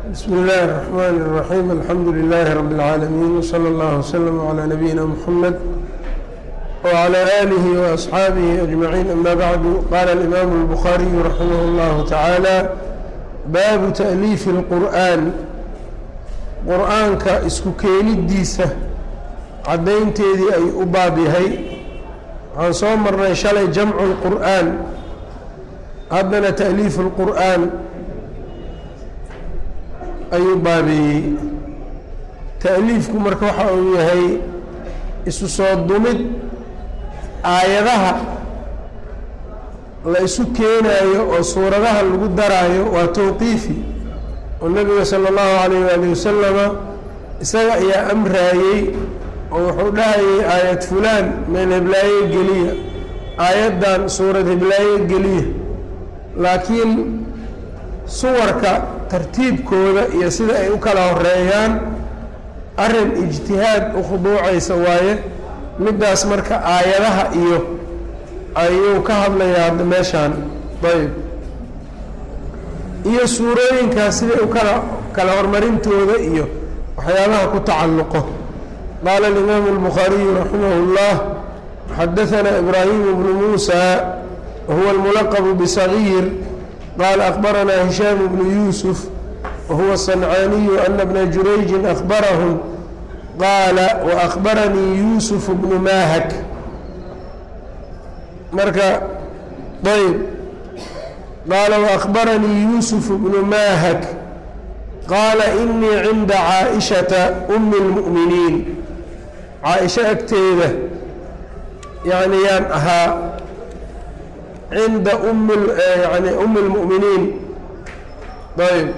بsم الlh الرحmn الرحيم الحمdu للh رب العاalمين وصلى الله وsلم عlى نبيinا محمد وعlى آله وأصxaaبه أجمعين أmا bعd qال الإmام البخاري رحimه الله taعالى baabu تأليiف الqur'an qur'aanka isku keenidiisa cadaynteedii ay u baab yahay waxaan soo marnay shalay jamcu الqur'an haddana تأliif الqur'an ayuu baabeeyey ta'liifku marka waxa uu yahay isu soo dumid aayadaha la isu keenaayo oo suuradaha lagu daraayo waa towqiifi oo nebiga sala allahu calayh waali wasalama isaga ayaa amraayey oo wuxuu dhahayay aayad fulaan meel heblaaye geliya aayaddan suurad heblaaye geliya laakiin suwarka tartiibkooda iyo sida ay u kala horeeyaan arrin ijtihaad u khuduucaysa waaye middaas marka aayadaha iyo ayuu ka hadlayaa hadda meeshaan ayb iyo suurooyinkaas siday u kala kala horumarintooda iyo waxyaabaha ku tacalluqo qaala alimaamu albukhaariyu raximah اllah xadaanaa ibraahimu bnu muusa wahuwa almulaqbu bisagiir qال أخبرنا هiشhام بن يوسف وهuو الصنعاaني أن بن جurayج أخبرهم qاaل وأخبرنيi يوسف بن mاhك marka ayb qاaل وأخبرنيi يوسف بن mاhك qاaل إنيi عinda cاaئشhaةa أم المؤمiنiiن cاaئشho agteeda yani yaan ahaa cinda um yani um اlmu'miniin ayb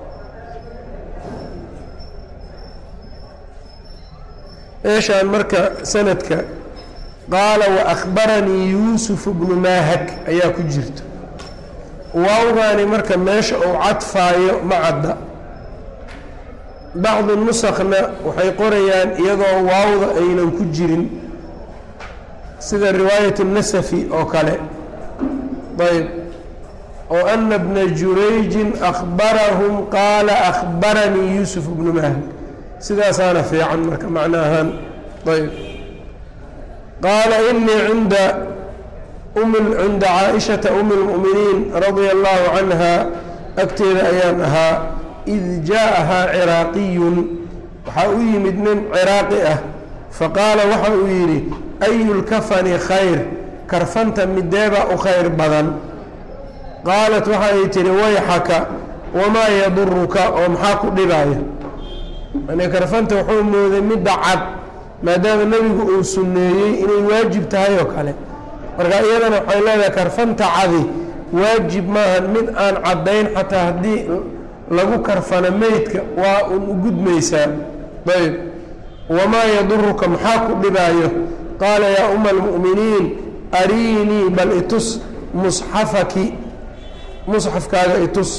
meeshaan marka sanadka qaala waأkhbaranii yuusuf bnu maahak ayaa ku jirta waawgaani marka meesha uu cadfaayo ma cadda bacdi nusakna waxay qorayaan iyadoo waawda aynan ku jirin sida riwaayat الnasafi oo kale ayb oo ana bna jurayjin akhbarahum qaala akhbaranii yuusuf bnu mahak sidaasaana fiican marka macno ahaan ayb qaala inii cinda cinda caaishata umi اlmu'miniin radia allahu canha agteeda ayaan ahaa id jaa'ahaa ciraaqiyun waxaa u yimid nin ciraaqi ah faqaala waxa uu yidhi ayu lkafani khayr karfanta mideebaa u khayr badan qaalat waxa ay tihi wayxaka wamaa yaduruka oo maxaa ku dhibaya yani karfanta wuxuu mooday midda cad maadaama nebigu uu sunneeyey inay waajib tahay oo kale marka iyadana waxay leedahay karfanta cadi waajib maahan mid aan caddayn xataa haddii lagu karfano meydka waa un u gudmaysaa ayb wamaa yaduruka maxaa ku dhibaayo qaala yaa uma almu'miniin ariinii bal itus musxafaki musxafkaaga itus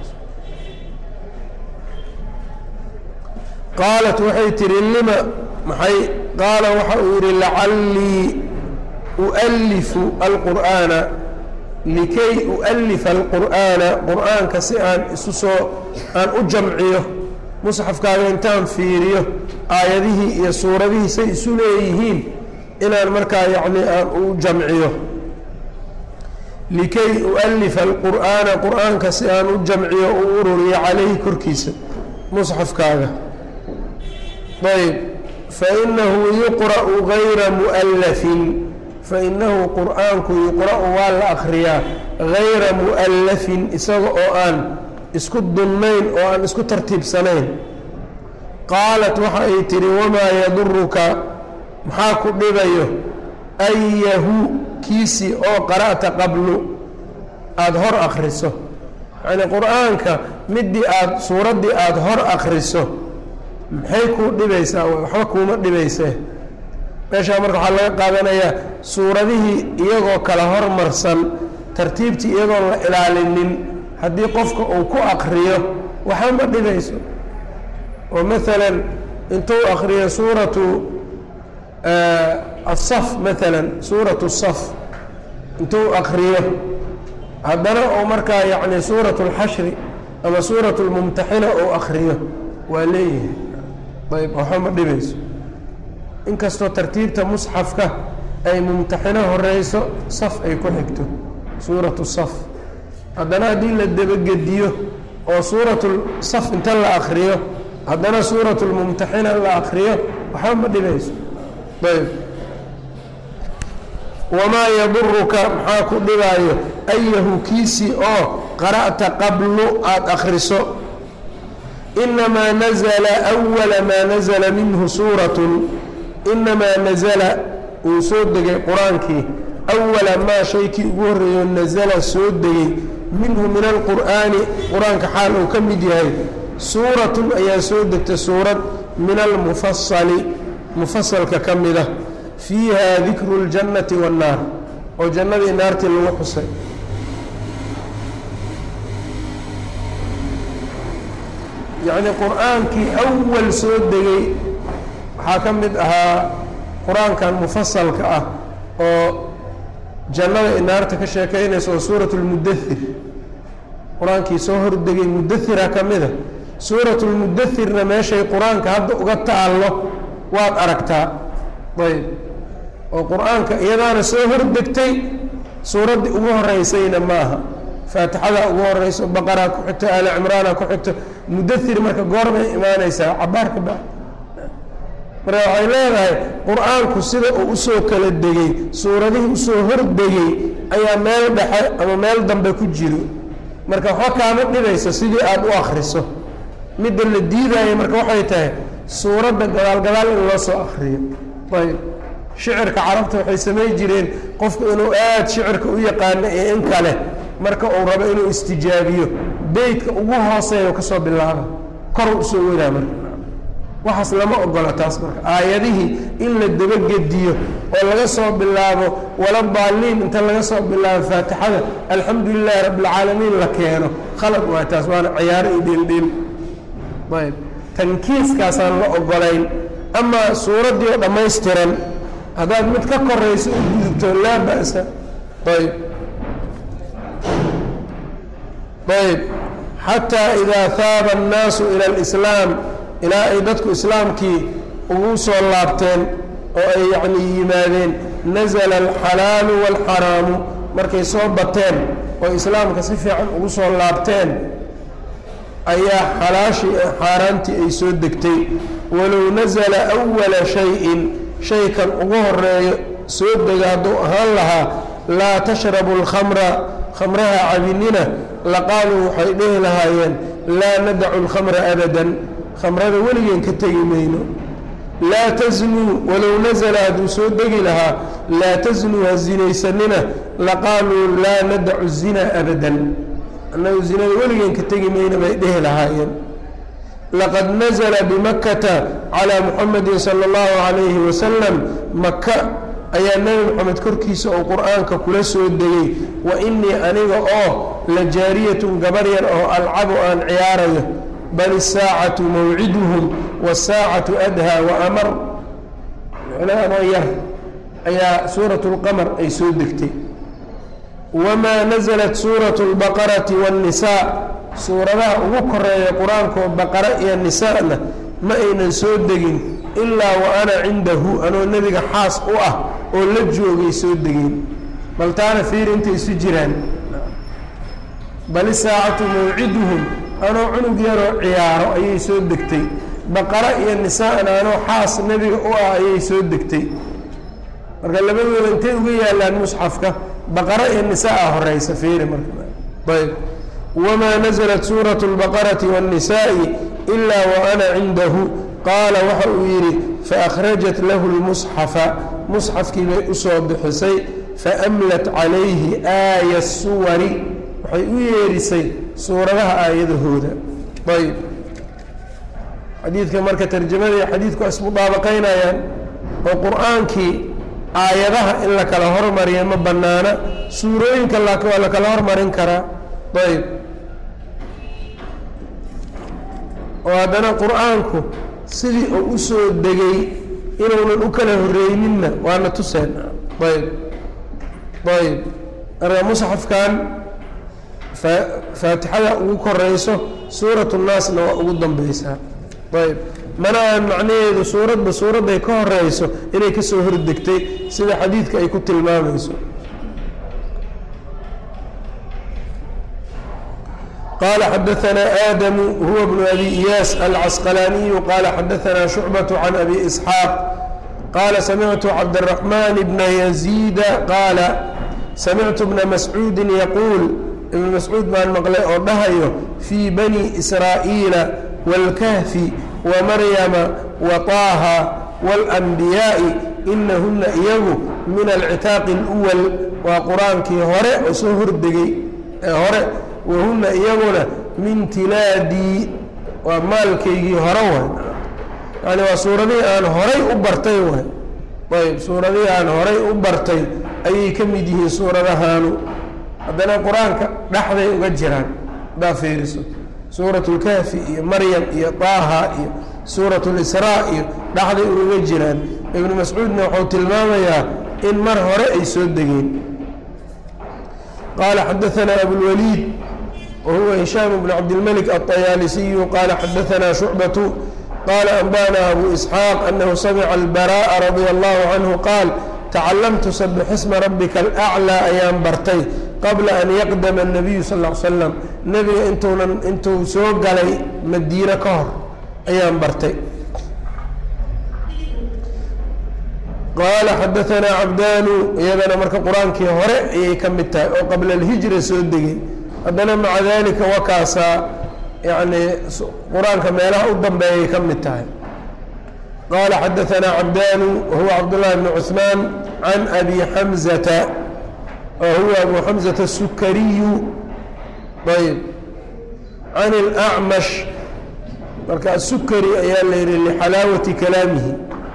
qaalat waxay tihi lima maxay qaala waxa uu yidhi lacallii ualifu alqur'aana likay ualifa alqur'aana qur'aanka si aan isu soo aan u jamciyo musxafkaaga intaan fiiriyo aayadihii iyo suuradihii say isu leeyihiin inaan markaa yacni aan u jamciyo likay ualifa alqur'aana qur'aanka si aan u jamciyo u ururiyo calayhi korkiisa musxafkaaga ayb fainahu yuqra'u gayra mu'allafin fainahu qur'aanku yuqra'u waa la akhriyaa gayra mu'allafin isaga oo aan isku dunnayn oo aan isku tartiibsanayn qaalat waxa ay tihi wamaa yaduruka maxaa ku dhibayo ayahu kiisii oo qara'ta qablu aada hor akhriso yacnii qur-aanka midii aada suuraddii aada hor akhriso maxay kuu dhibaysaa waxba kuuma dhibaysee meeshaa marka waxaa laga qaadanayaa suuradihii iyagoo kala hormarsan tartiibtii iyagoon la ilaalinin haddii qofka uu ku akriyo waxba ma dhibayso oo maalan intuu akriyo suuratu asaf maalan suuratu saf intuu akriyo haddana oo markaa yacni suuratu اlxashri ama suurat lmumtaxina ou akriyo waa leeyahay ayb waxba ma dhibayso inkastoo tartiibta musxafka ay mumtaxino horeyso saf ay ku xigto suuratu saf haddana haddii la dabagediyo oo suuratu saf inta la akriyo haddana suuratu lmumtaxina la akriyo waxba ma dhibayso ayb wamaa yaduruka maxaa ku dhibaayo ayahu kiisii oo qara'ta qablu aada akriso inamaa nazla awala maa nazla minhu suuratun inamaa nazala uu soo degay qur-aankii awala maa shaykii ugu horreeyo nazala soo degay minhu min alqur'aani qur-aanka xaal uu ka mid yahay suuratun ayaa soo degtay suurad min almufasali mufasalka ka mida fiiha dikru اljannati waannaar oo jannadii naartii lagu xusay yacnii qur-aankii awal soo degay waxaa ka mid ahaa qur-aankan mufasalka ah oo jannada i naarta ka sheekeynaysa oo suurat lmudathir qur-aankii soo hordegay mudahira ka mida suurat lmudathirna meeshay qur-aanka hadda uga taallo waad aragtaa ayb oo qur-aanka iyadaana soo hordegtay suuraddii ugu horeysayna maaha faatixadaa ugu horeyso baqaraa ku xigto aali cimraana ku xigto mudathir marka goorbay imaanaysaa cabaarka ba marka waxay leedahay qur-aanku sida uu usoo kala degay suuradihii usoo hordegay ayaa meel dhexe ama meel dambe ku jiro marka waxba kaama dhibayso sidii aada u akriso midda la diidaayo marka waxay tahay suuradda gadaal gadaal in loo soo akriyo ayb shicirka carabta waxay samay jireen qofku inuu aada shicirka u yaqaano iyo in kale marka uu rabo inuu istijaabiyo beytka ugu hooseeya ka soo bilaaba kor usoo wadaa marka waxaas lama ogola taas marka aayadihii in la dabagediyo oo laga soo bilaabo wala daaliin inta laga soo bilaabo faatixada alxamdu lilaahi rabbilcaalamiin la keeno khalad waa taas waana ciyaaro iyo dhildhil ayb tankiiskaasaan la ogolayn amaa suuraddii oo dhammaystiran haddaad mid ka korayso u gudubto laa ba'sa ayb ayb xataa idaa haaba annaasu ila alislaam ilaa ay dadku islaamkii ugu soo laabteen oo ay yacnii yimaadeen nasala alxalaalu waalxaraamu markay soo bateen oo islaamka si fiican ugu soo laabteen ayaa xalaashii xaaraantii ay soo degtay walow nasala awala shay-in shaykan ugu horeeyo soo dega hadduu ahaan lahaa laa tashrabu alkhamra khamraha cabinina laqaaluu waxay dhehi lahaayeen laa nadacu alkhamra abadan khamrada weligeen ka tegi mayno laa tasnuu walow nasala hadduu soo degi lahaa laa tasnuu ha zinaysanina laqaaluu laa nadacu zina abadan annagu zinada weligeen ka tegi mayno bay dhehi lahaayeen laqad nazla bimakkata calaa muxamedin sala allahu calayhi wasalam maka ayaa nebi moxamed korkiisa oo qur-aanka kula soo degay wa inii aniga oo la jaariyatun gabar yar oo alcabu aan ciyaarayo bal isaacatu mawciduhum wasaacatu adhaa wa amar micnahanoo yar ayaa suurat lqamar ay soo degtay wamaa nasalat suuratu lbaqarati waannisaa suuradaha ugu koreeya qur-aankoo baqara iyo nisaana ma aynan soo degin ilaa wa ana cindahu anoo nebiga xaas u ah oo la joogay soo degeen bal taana fiir intay isu jiraan bal isaacatu mawciduhum anoo cunug yaroo ciyaaro ayay soo degtay baqara iyo nisaana anoo xaas nebiga u ah ayay soo degtay marka labadooda intay uga yaalaan musxafka baqara iyo nisaa horeysa fiiri marka ayb wma naزlat suuraة الbaqaraةi والnisaaءi إila وأna cindahu qaala waxa uu yidhi faأkhrajat lahu الmusxafa musxafkii bay usoo bixisay faأmlat calayhi aaya الsuwari waxay u yeerisay suuradaha aayadahooda ayb xadiidka marka tarjamadii xadiidku ismudaabaqaynayaan oo qur'aankii aayadaha in la kala hormariya ma banaana suurooyinka laakiin waa la kala hormarin karaa ayb oo haddana qur-aanku sidii uu u soo degay inuunan u kala horreyninna waana tuseen ayb ayb marka musxafkan faatixada ugu koreyso suuratu naasna waa ugu dambeysaa ayb mana aan macnaheedu suuradba suuradday ka horeyso inay kasoo hordegtay sida xadiidka ay ku tilmaamayso qال xdثna آdم هو بن أbي إyاس الcسqلاني qال xdثna شhuعبة عن أbي إسحاaq qال سمعت cبدالرحمن بن يزيد qاaل سمعت بن مسعوudi يquuل iبن مسعوud baan mqlay oo dhahayo في بني إسراaئيiلa والكهفi ومaryمa وطاhا والأنبiyاءi إnahuna iyagu min الcتاaqi الأول waa qur-aankii hore oo soo hordegay ee hore wahuna iyaguna min tilaadii waa maalkaygii hore way yani waa suuradihii aan horay u bartay way ayb suuradihii aan horay u bartay ayay ka mid yihiin suuradahaanu haddana qur-aanka dhexday uga jiraan hadaa fiiriso suurat اlkahfi iyo maryam iyo طaaha iyo suurat اlisraa iyo dhexday ugaga jiraan ibnu mascuudna wuxuu tilmaamayaa in mar hore ay soo degeen qaala xadaثna abulwaliid وهو هشام بن عبد الملك الطيالسي قال xدثنا شعبة قال أنبانا أبو إسحاaq أنه سمع البراء رضي الله عنه قال تacلمت سبح اسم ربka الأعلى ayaan bartay qabla أn يqdم النبي صلى اه عل سلم nebiga intuunan intuu soo galay madiine ka hor ayaan bartay qaala xadaثna cabdanu iyadana marka qur-aankii hore ayay ka mid tahay oo qabla الهiجرa soo degay haddana maca dalika wakaasaa yani qur-aanka meelaha u dambeeyay ka mid tahay qaala xadaثna cabdanu wahuwa cabdالlahi bn cثmaan can abi xamزata wahuwa abu xamزata الsukariyu ayb can اlأcmash marka asukari ayaa la yihi lxalaawati kalaamihi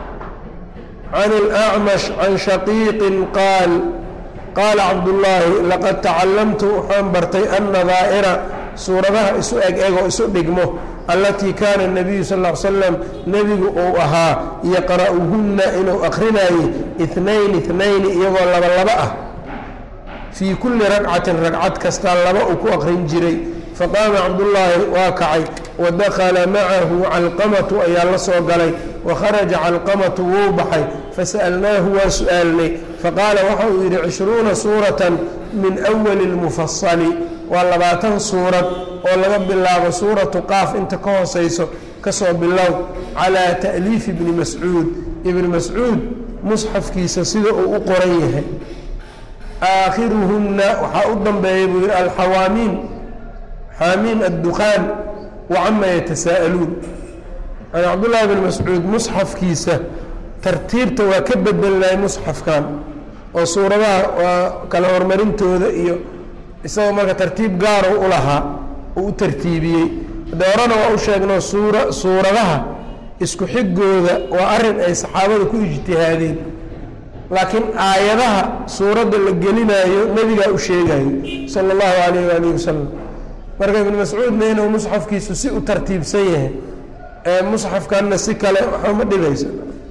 can اlأcmash can shaqiiqi qaal qaala cabdullaahi laqad tacalamtu waxaan bartay annadaa'ira suuradaha isu eg egoo isu dhigmo allatii kaana nabiyu sal l slam nebigu uu ahaa yaqra'uhunna inuu akhrinaayey itnayn itnayni iyagoo laba laba ah fii kulli ragcatin ragcad kastaa laba uu ku akrin jiray faqaama cabdullaahi waa kacay wa dakala macahu calqamatu ayaa la soo galay wa kharaja calqamatu wuu baxay fasa'alnaahu waa su'aalnay faqaala waxa uu yidhi cishruuna suuratan min awali اlmufasali waa labaatan suurad oo laga bilaabo suuratu qaaf inta ka hoosayso kasoo bilow calaa ta'liifi ibni mascuud ibni mascuud musxafkiisa sida uu u qoran yahay aakhiruhunna waxaa u dambeeya buu yidhi alxawaamiin xaamiin adduqaan wacama yatasaa'aluun yani cabdullaahi bn mascuud musxafkiisa tartiibta waa ka bedelnay musxafkan oo suuradaha waa kala horumarintooda iyo isagoo marka tartiib gaaro u lahaa uu u tartiibiyey de horena waa u sheegno suura suuradaha isku xigooda waa arrin ay saxaabada ku ijtihaadeen laakiin aayadaha suuradda la gelinaayo nebigaa u sheegayo sala allahu calayh waalihi wasalam marka ibnu mascuudna inuu musxafkiisu si u tartiibsan yahay ee musxafkanna si kale waxuma dhibaysa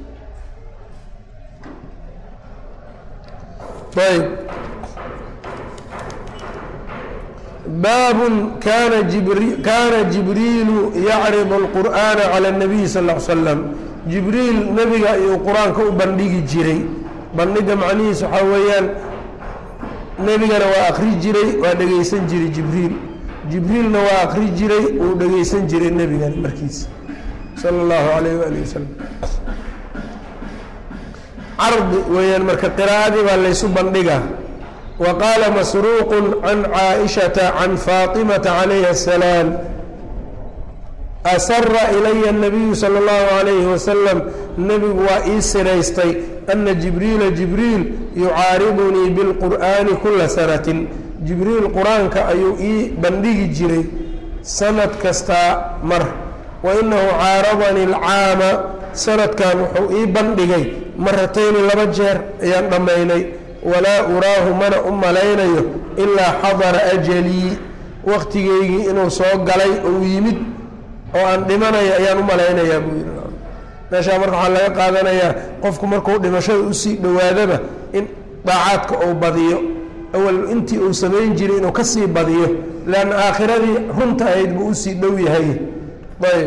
ayb baabun kana jibri kaana jibriilu yacridu اlqur'aana calى الnabiyi sal ا l slam jibriil nebiga ayuu qur-aanka u bandhigi jiray bandhiga macnihiis waxaa weeyaan nebigana waa akri jiray waa dhegeysan jiray jibriil jibriilna waa akri jiray uu dhegeysan jiray nebigana markiisa sala اllahu alayh waalih wasalam cardi weeyaan marka qiraa'adii baa laysu bandhigaa wa qaala masruuqu can caaishata can faatimata calayha asalaam asara ilaya الnabiyu salى اllahu alayhi wasalam nebigu waa ii siraystay ana jibriila jibriil yucaaridunii bilqur'aani kula sanatin jibriil qur-aanka ayuu ii bandhigi jiray sanad kastaa mar wa inahu caaradanii alcaama sanadkan wuxuu ii bandhigay maratayni laba jeer ayaan dhammaynay walaa uraahu mana u malaynayo ilaa xadara ajalii wakhtigeygii inuu soo galay ou yimid oo aan dhimanayo ayaan u malaynayaa buu yidhi meeshaa marka waxaa laga qaadanayaa qofku markuu dhimashada usii dhowaadaba in daacaadka uu badiyo awal intii uu samayn jiray inuu ka sii badiyo leanna aakhiradii runta ahayd buu usii dhow yahay ayb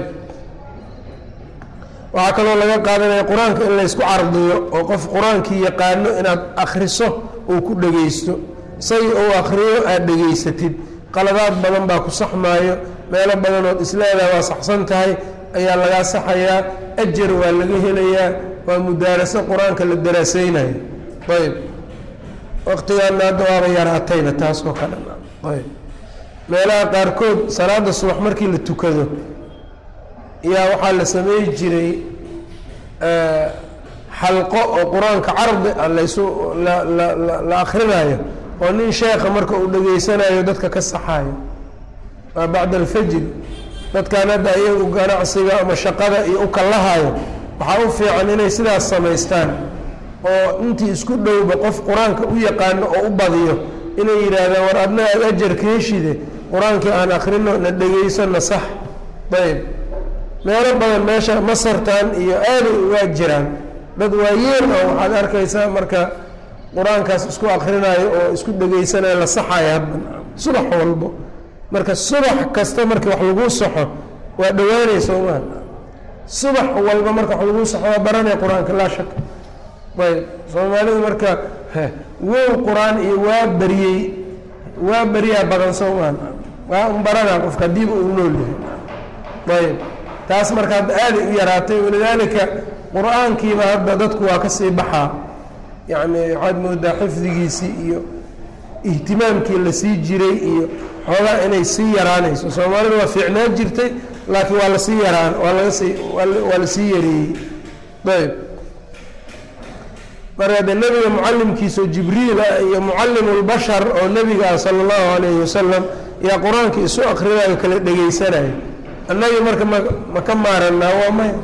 waxaa kaloo laga qaadanaya qur-aanka in laysku cardiyo oo qof qur-aankii yaqaano inaad akhriso uu ku dhegaysto isagii uu akhriyo aada dhegaysatid qaladaad badan baa ku saxmaayo meelo badanood isleedaha waa saxsan tahay ayaa lagaa saxayaa ajar waa laga helayaa waa mudaaraso qur-aanka la daraaseynayo ayb waqtigaana hadda waaba yaraatayba taas oo kale ayb meelaha qaarkood salaada subax markii la tukado yaa waxaa la samey jiray xalqo oo qur-aanka cardi a laysu la akrinaayo oo nin sheekha marka uu dhegaysanayo dadka ka saxaayo waa bacda alfajri dadkan hadda iyagu ganacsiga ama shaqada iyo u kallahayo waxaa u fiican inay sidaas samaystaan oo intii isku dhowba qof qur-aanka u yaqaano oo u badiyo inay yidhaahdaan war adna aada ajarka heshide qur-aankii aan akrino na dhegaysana sax ayb meelo badan meesha masartan iyo aaday ugaa jiraan dad waayeen oo waxaad arkaysaa marka qur-aankaas isku akrinayo oo isku dhegaysanayo la saxayo hadda subax walbo marka subax kasta markii wax laguu saxo waa dhowaanaysa maa subax walba marka wax laguu saxo waa baranaya qur-aanka laa shaka ayb soomaalidu marka wow qur-aan iyo waa beriyey waa beriyaa badan soomaan waa un baranaa qofka hadiiba uu nool yahay ayb taas marka hadda aaday u yaraatay walidaalika qur-aankiiba hadda dadku waa kasii baxaa yacni waxaad moodaa xifdigiisii iyo ihtimaamkii la sii jiray iyo xoogaa inay sii yaraanayso soomaalida waa fiicnaan jirtay laakiin waa lasii yaraan waa laga sii waa lasii yareeyey ayb marka de nebiga mucalimkiisao jibriil ah iyo mucalimu lbashar oo nebiga ah sala allahu alayhi wasalam yaa qur-aanka isu akrinayo kala dhegaysanayo annagii marka ma ma ka maaranaa waa maya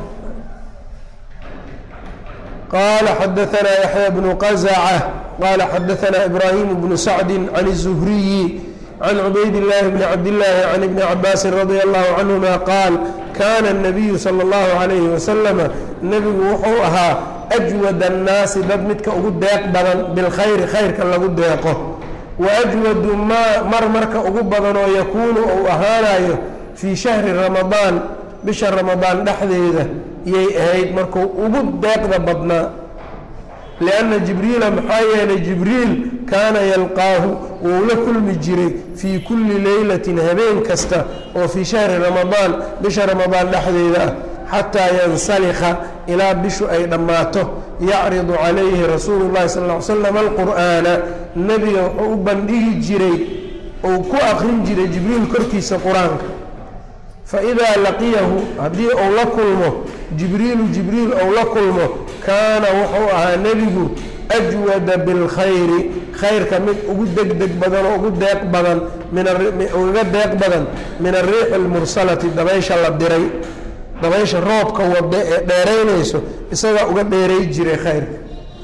qala xadaanaa yaxya bnu qazaca qala xadaanaa ibraahim bnu sacdi can الzuhriyi can cubayd اllahi bni cabdillaahi can ibni cabaasin radia allahu canhuma qaal kana الnabiyu salى اllahu alayhi wasalama nebigu wuxuu ahaa ajwad annaasi dad midka ugu deeq badan bilkhayri khayrka lagu deeqo wa ajwadu maa mar marka ugu badanoo yakuunu uu ahaanayo fii shahri ramadaan bisha ramadaan dhexdeeda yay ahayd markuu ugu deeqda badnaa lianna jibriila maxaa yeelay jibriil kaana yalqaahu wuu la kulmi jiray fii kulli leylatin habeen kasta oo fii shahri ramadaan bisha ramadaan dhexdeeda ah xataa yansalikha ilaa bishu ay dhammaato yacridu calayhi rasuulu llahi sal ll slam alqur'aana nebiga wuxuu u bandhigi jiray uu ku akrin jiray jibriil korkiisa qur-aanka faidaa laqiyahu haddii uu la kulmo jibriilu jibriil ou la kulmo kaana wuxuu ahaa nebigu ajwada bilkhayri khayrka mid ugu degdeg badan oo ugu deeq badan ugaga deeq badan min ariixi almursalati dabaysha la diray dabaysha roobka wada ee dheeraynayso isagaa uga dheeray jiray khayrka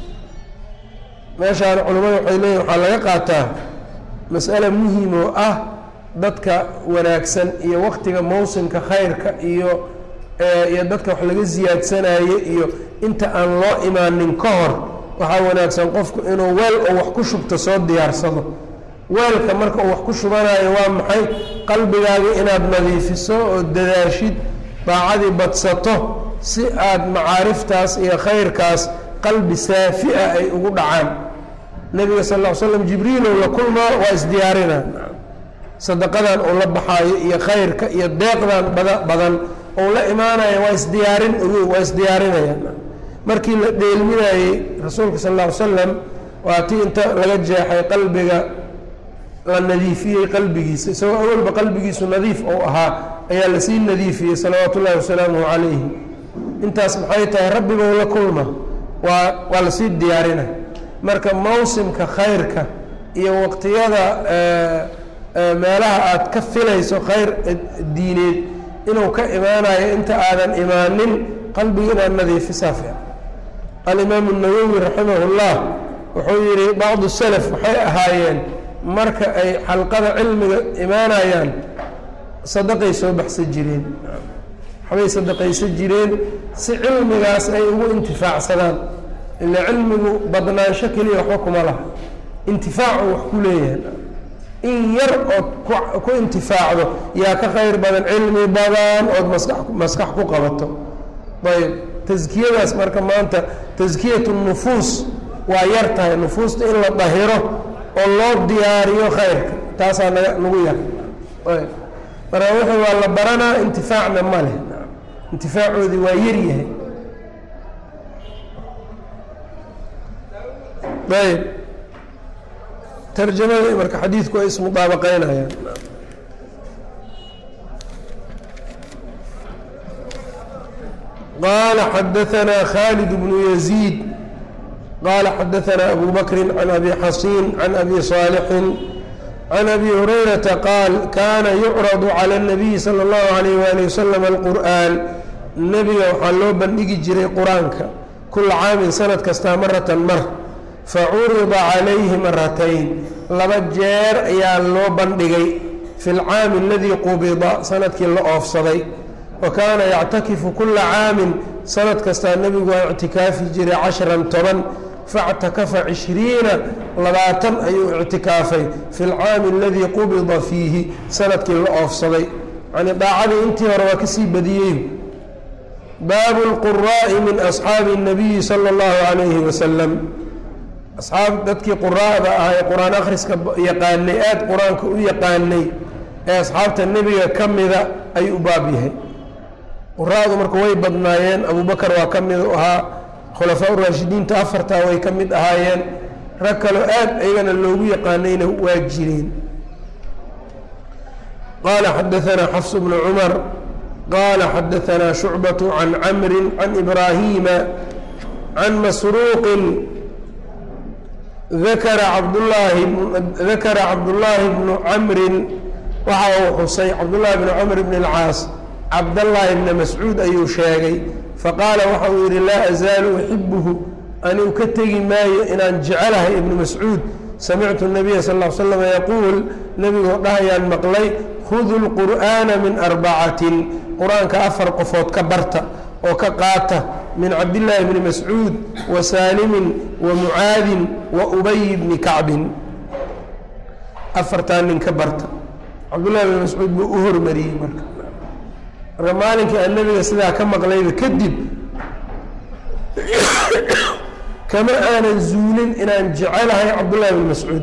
meeshaan culimmada waxay leeyihin waxaa laga qaataa mas'ale muhim oo ah dadka wanaagsan iyo waktiga mawsimka khayrka iyo iyo dadka wax laga siyaadsanayo iyo inta aan loo imaanin ka hor waxaa wanaagsan qofku inuu weel oo wax ku shubto soo diyaarsado weelka marka uu wax ku shubanayo waa maxay qalbigaaga inaad nadiifiso oo dadaashid daacadii badsato si aada macaariftaas iyo khayrkaas qalbi saafi ah ay ugu dhacaan nebiga sal ll ly slam jibriilow la kulmaa waa isdiyaarina sadaqadan uu la baxaayo iyo khayrka iyo deeqdan bada badan ou la imaanaya waa isdiyaarin waa isdiyaarinayaan markii la dheelminayey rasuulka sal lla ly slam waa tii inta laga jeexay qalbiga la nadiifiyey qalbigiisa isagoo awalba qalbigiisu nadiif ou ahaa ayaa lasii nadiifiyey salawaatu ullahi wasalaamuhu calayhi intaas maxay tahay rabbigou la kulma waa waa lasii diyaarina marka mawsimka khayrka iyo waqtiyada meelaha aad ka filayso khayr diineed inuu ka imaanayo inta aadan imaanin qalbiga inaad nadiifisaa fiican alimaamu nawowi raximah llah wuxuu yidhi bacdu salaf waxay ahaayeen marka ay xalqada cilmiga imaanayaan sadaqay soo baxsan jireen waxbay sadaqaysan jireen si cilmigaas ay ugu intifaacsadaan ila cilmigu badnaansho keliya waxba kuma laha intifaacu wax ku leeyahay in yar ood ku intifaacdo yaa ka khayr badan cilmi badan ood maska maskax ku qabato ayb taskiyadaas marka maanta taskiyatu nufuus waa yar tahay nufuusta in la dahiro oo loo diyaariyo khayrka taasaa naga nagu yar ayb marka wuxuu waa la baranaa intifaacna ma leh intifaacoodii waa yar yahay ayb tarjamada marka xadiidku ay ismudaabaqeynayaan qaala xadaanaa khaalid bnu yaziid qaala xadaanaa abu bakri can abi xasiin can abi saalixin can abi hurayrata qaal kaana yucradu cala اnabiyi salى اllahu alayh wali wasalam alqur'an nebiga waxaa loo bandhigi jiray qur-aanka kula caamin sanad kastaa maratan mar facurida calayhi maratayn laba jeer ayaa loo bandhigay fi lcaami aladii qubida sanadkii la oofsaday wa kaana yactakifu kula caamin sanad kastaa nebigu waa ictikaafi jiray cashran toban factakafa cishriina labaatan ayuu ictikaafay fi lcaami aladii qubida fiihi sanadkii la oofsaday yani daacadii intii hore waa kasii badiyey baabu lquraa'i min asxaabi الnabiyi salى اllahu calayhi wasalam asxaab dadkii quraa'da ah ee qur-aan akhriska yaqaanay aada qur-aanka u yaqaanay ee asxaabta nebiga ka mida ayuu u baab yahay quraa'du marka way badnaayeen abubakar waa ka mid u ahaa khulafaa uraashidiinta afartaa way ka mid ahaayeen rag kaloo aad iyagana loogu yaqaanayna waa jireen qaala xadaanaa xafs bnu cumar qaala xadaanaa shucbaة can camri can ibraahiima can masruuqin dakara cabdulaahi dakara cabdullaahi bnu camrin waxa uu xusay cabdullaahi bnu camr bn اlcaas cabdallaahi bna mascuud ayuu sheegay faqaala waxa uu yidhi laa azaalu uxibuhu anigu ka tegi maayo inaan jecelahay ibnu mascuud samictu nabiya sal l slam yaquul nebigoo dhahayaan maqlay khudu lqur'aana min arbacatin qur-aanka afar qofood ka barta oo ka qaata min cabdillaahi bni mascuud wa saalimin wa mucaadin wa ubay bni kacbin afartaa nin ka barta cabdullahi bni mascuud buu u hormariyey marka marka maalinkii aan nebiga sidaa ka maqlayba kadib kama aanan zuulin inaan jecelahay cabdullahi bni mascuud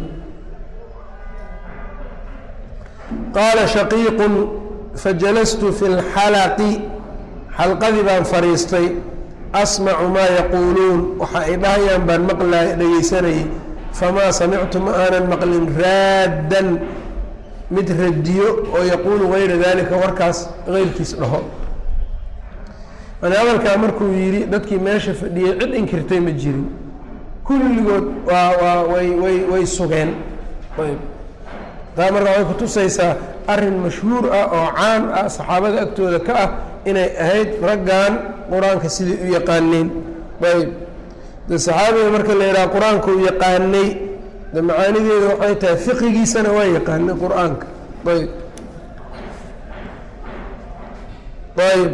qaala shaqiiqun fajalastu fi lxalaqi xalqadii baan fadhiistay asmacu maa yaquuluun waxa ay dhahayaan baan maqlay dhegaysanayay famaa samictu ma aanan maqlin raaddan mid radiyo oo yaquulu gayra dalika warkaas keyrkiis dhaho yani hadalkaa markuu yidhi dadkii meesha fadhiyey cid inkirtay ma jirin kulligood waa waa way way way sugeen ayb taa marka waxay kutusaysaa arrin mashhuur ah oo caan ah saxaabada agtooda ka ah inay ahayd raggan qur-aanka siday u yaqaaneen ayb de saxaabiga marka la yidhaha qur-aanka u yaqaanay de macaanideeda waxay tahay fiqigiisana waa yaqaanay qur-aanka ayb ayb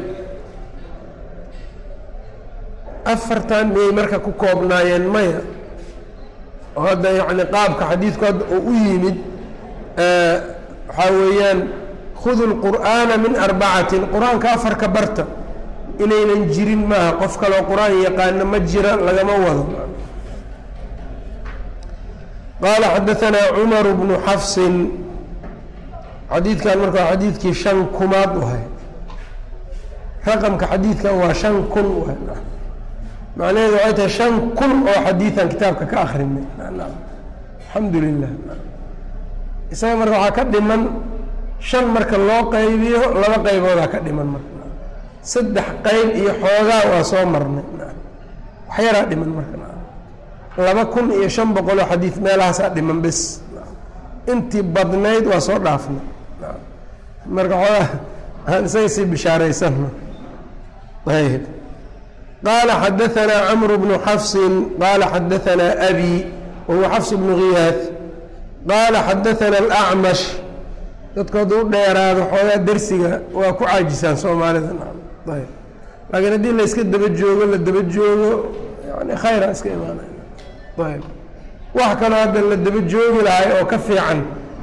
afartan miyay marka ku koobnaayeen maya oo hadda yacni qaabka xadiidku hadda oo u yimid waxaa weeyaan khudu lqur'aana min arbacatin qur-aanka afarka barta inaynan jirin maaha qof kaloo qur-aan yaqaano ma jira lagama wado qaala xadaanaa cumar bnu xafsin xadiidkan marka waa xadiidkii shan kumaad uhay raqamka xadiidkan waa shan kun uhay macnaheedu waxay tahay shan kun oo xadiidan kitaabka ka akrinay alxamdu lilah isaga marka waxaa ka dhiman shan marka loo qaybiyo laba qayboodaa ka dhiman marka saddex qayb iyo xoogaa waa soo marnay wax yaraa dhiman marka laba kun iyo shan boqoloo xadiid meelahaasaa dhiman bes intii badnayd waa soo dhaafnay marka xoogaa aan isaga sii bishaaraysano ayb qaala xadaanaa camru bnu xafsin qaala xadaanaa abi wahuwa xafs bnu ghiyaad qaala xadaana alacmash dadku hadduu dheeraado xoogaa dersiga waa ku caajisaan soomaalida ayb laakiin haddii la yska daba joogo la daba joogo yani khayra iska imaanay ayb wax kaloo hadda la daba joogi lahay oo ka fiican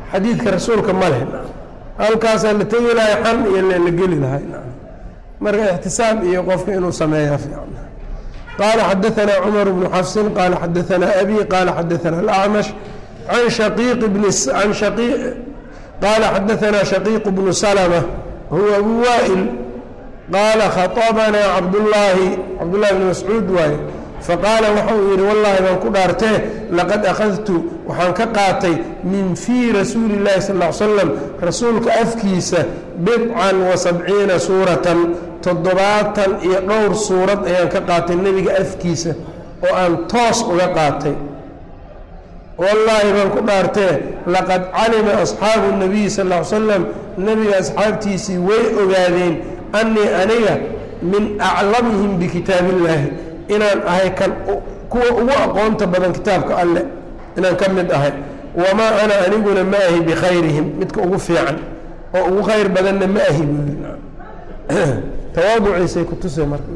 xadiidka rasuulka ma leh halkaasaa la tegi lahay xan iyo la geli lahay marka ixtisaab iyo qofka inuu sameeyaa fiican qaala xadaanaa cumar bnu xafsin qaala xadaanaa abi qaala xadaanaa alacmash can shaqiiq bni an shaqii qaala xadaanaa shaqiiq bnu salma huwa abu waa'il qaala khaطabanaa cabdullaahi cabdullahi bni mascuud waaye faqaala waxa uu yidhi wallaahi baan ku dhaartee laqad akhadtu waxaan ka qaatay min fii rasuuli اllahi sal ll ly slam rasuulka afkiisa bidcan wa sabciina suuratan toddobaatan iyo dhowr suurad ayaan ka qaatay nebiga afkiisa oo aan toos uga qaatay wallaahi baan ku dhaartee laqad calima asxaabu nabiyi sal ll ly slam nebiga asxaabtiisii way ogaadeen annii aniga min aclamihim bikitaabi illaahi inaan ahay kan kuwa ugu aqoonta badan kitaabka alleh inaan ka mid ahay wamaa ana aniguna ma ahi bikhayrihim midka ugu fiican oo ugu khayr badanna ma ahi buuli tawaaduciisay ku tusay marka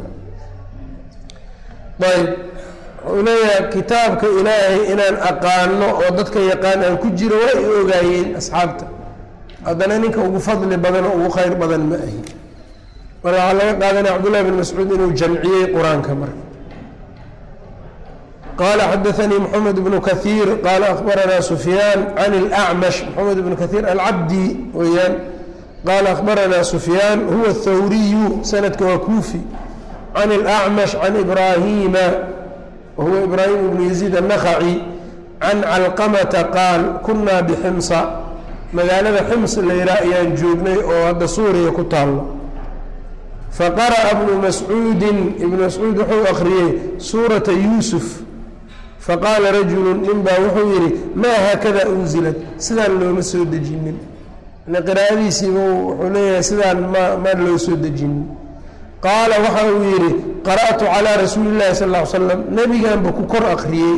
ayb wuxuu leeyahay kitaabka ilaahay inaan aqaano oo dadka yaqaan aan ku jiro waa i ogaayeen asxaabta haddana ninka ugu fadli badan oo ugu khayr badan ma ahi marka waxaa laga qaadanaya cabdullahi bin mascuud inuu jamciyey qur-aanka marka qala xadaanii mxamed bnu kahiir qaala akhbaranaa sufyaan can اlأcmash mxamed bnu kahiir alcabdi weyaan qaala akhbaranaa sufyaan huwa اthawriyu sanadka waa kuufi can اlأcmash can ibraahiima wahuwa ibraahim bnu yaziid الnakhaci can calqamata qaal kunaa bximsa magaalada xims layraa ayaan joognay oo hadda suuriya ku taallo faqara'a bnu mascuudin ibnu mascuud wuxuu akhriyey suurata yuusuf faqaala rajulu nin baa wuxuu yidhi maa haakada unzilat sidaan looma soo dejinin qiraa'adiisiiba wuxuu leeyahay sidaan ma maan loo soo dejinin qaala waxa uu yidhi qara'tu calaa rasuuli llahi sal ll ly slam nebiganba ku kor akhriyey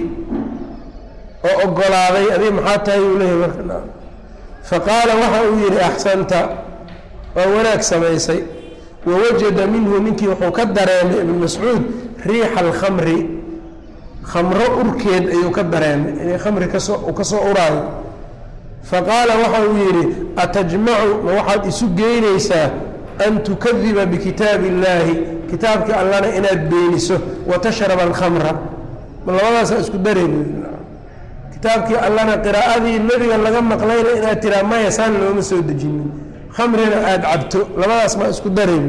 oo ogolaaday adig maxaa tahay uu leeyahay marka faqaala waxa uu yidhi axsanta waa wanaag samaysay wawajada minhu ninkii wuxuu ka dareemay ibn mascuud riixa alkhamri khamro urkeed ayuu ka dareemay inay khamri kasoo uu ka soo uraayo faqaala waxa uu yidhi atajmacu ma waxaad isu geynaysaa an tukadiba bikitaabi illaahi kitaabkii allana inaad beeniso wa tashraba alkhamra ma labadaasaa isku dareen kitaabkii allana qiraa'adii nebiga laga maqlayna inaad tiraa maya saan looma soo dejinin khamrina aada cabto labadaas ma isku dareen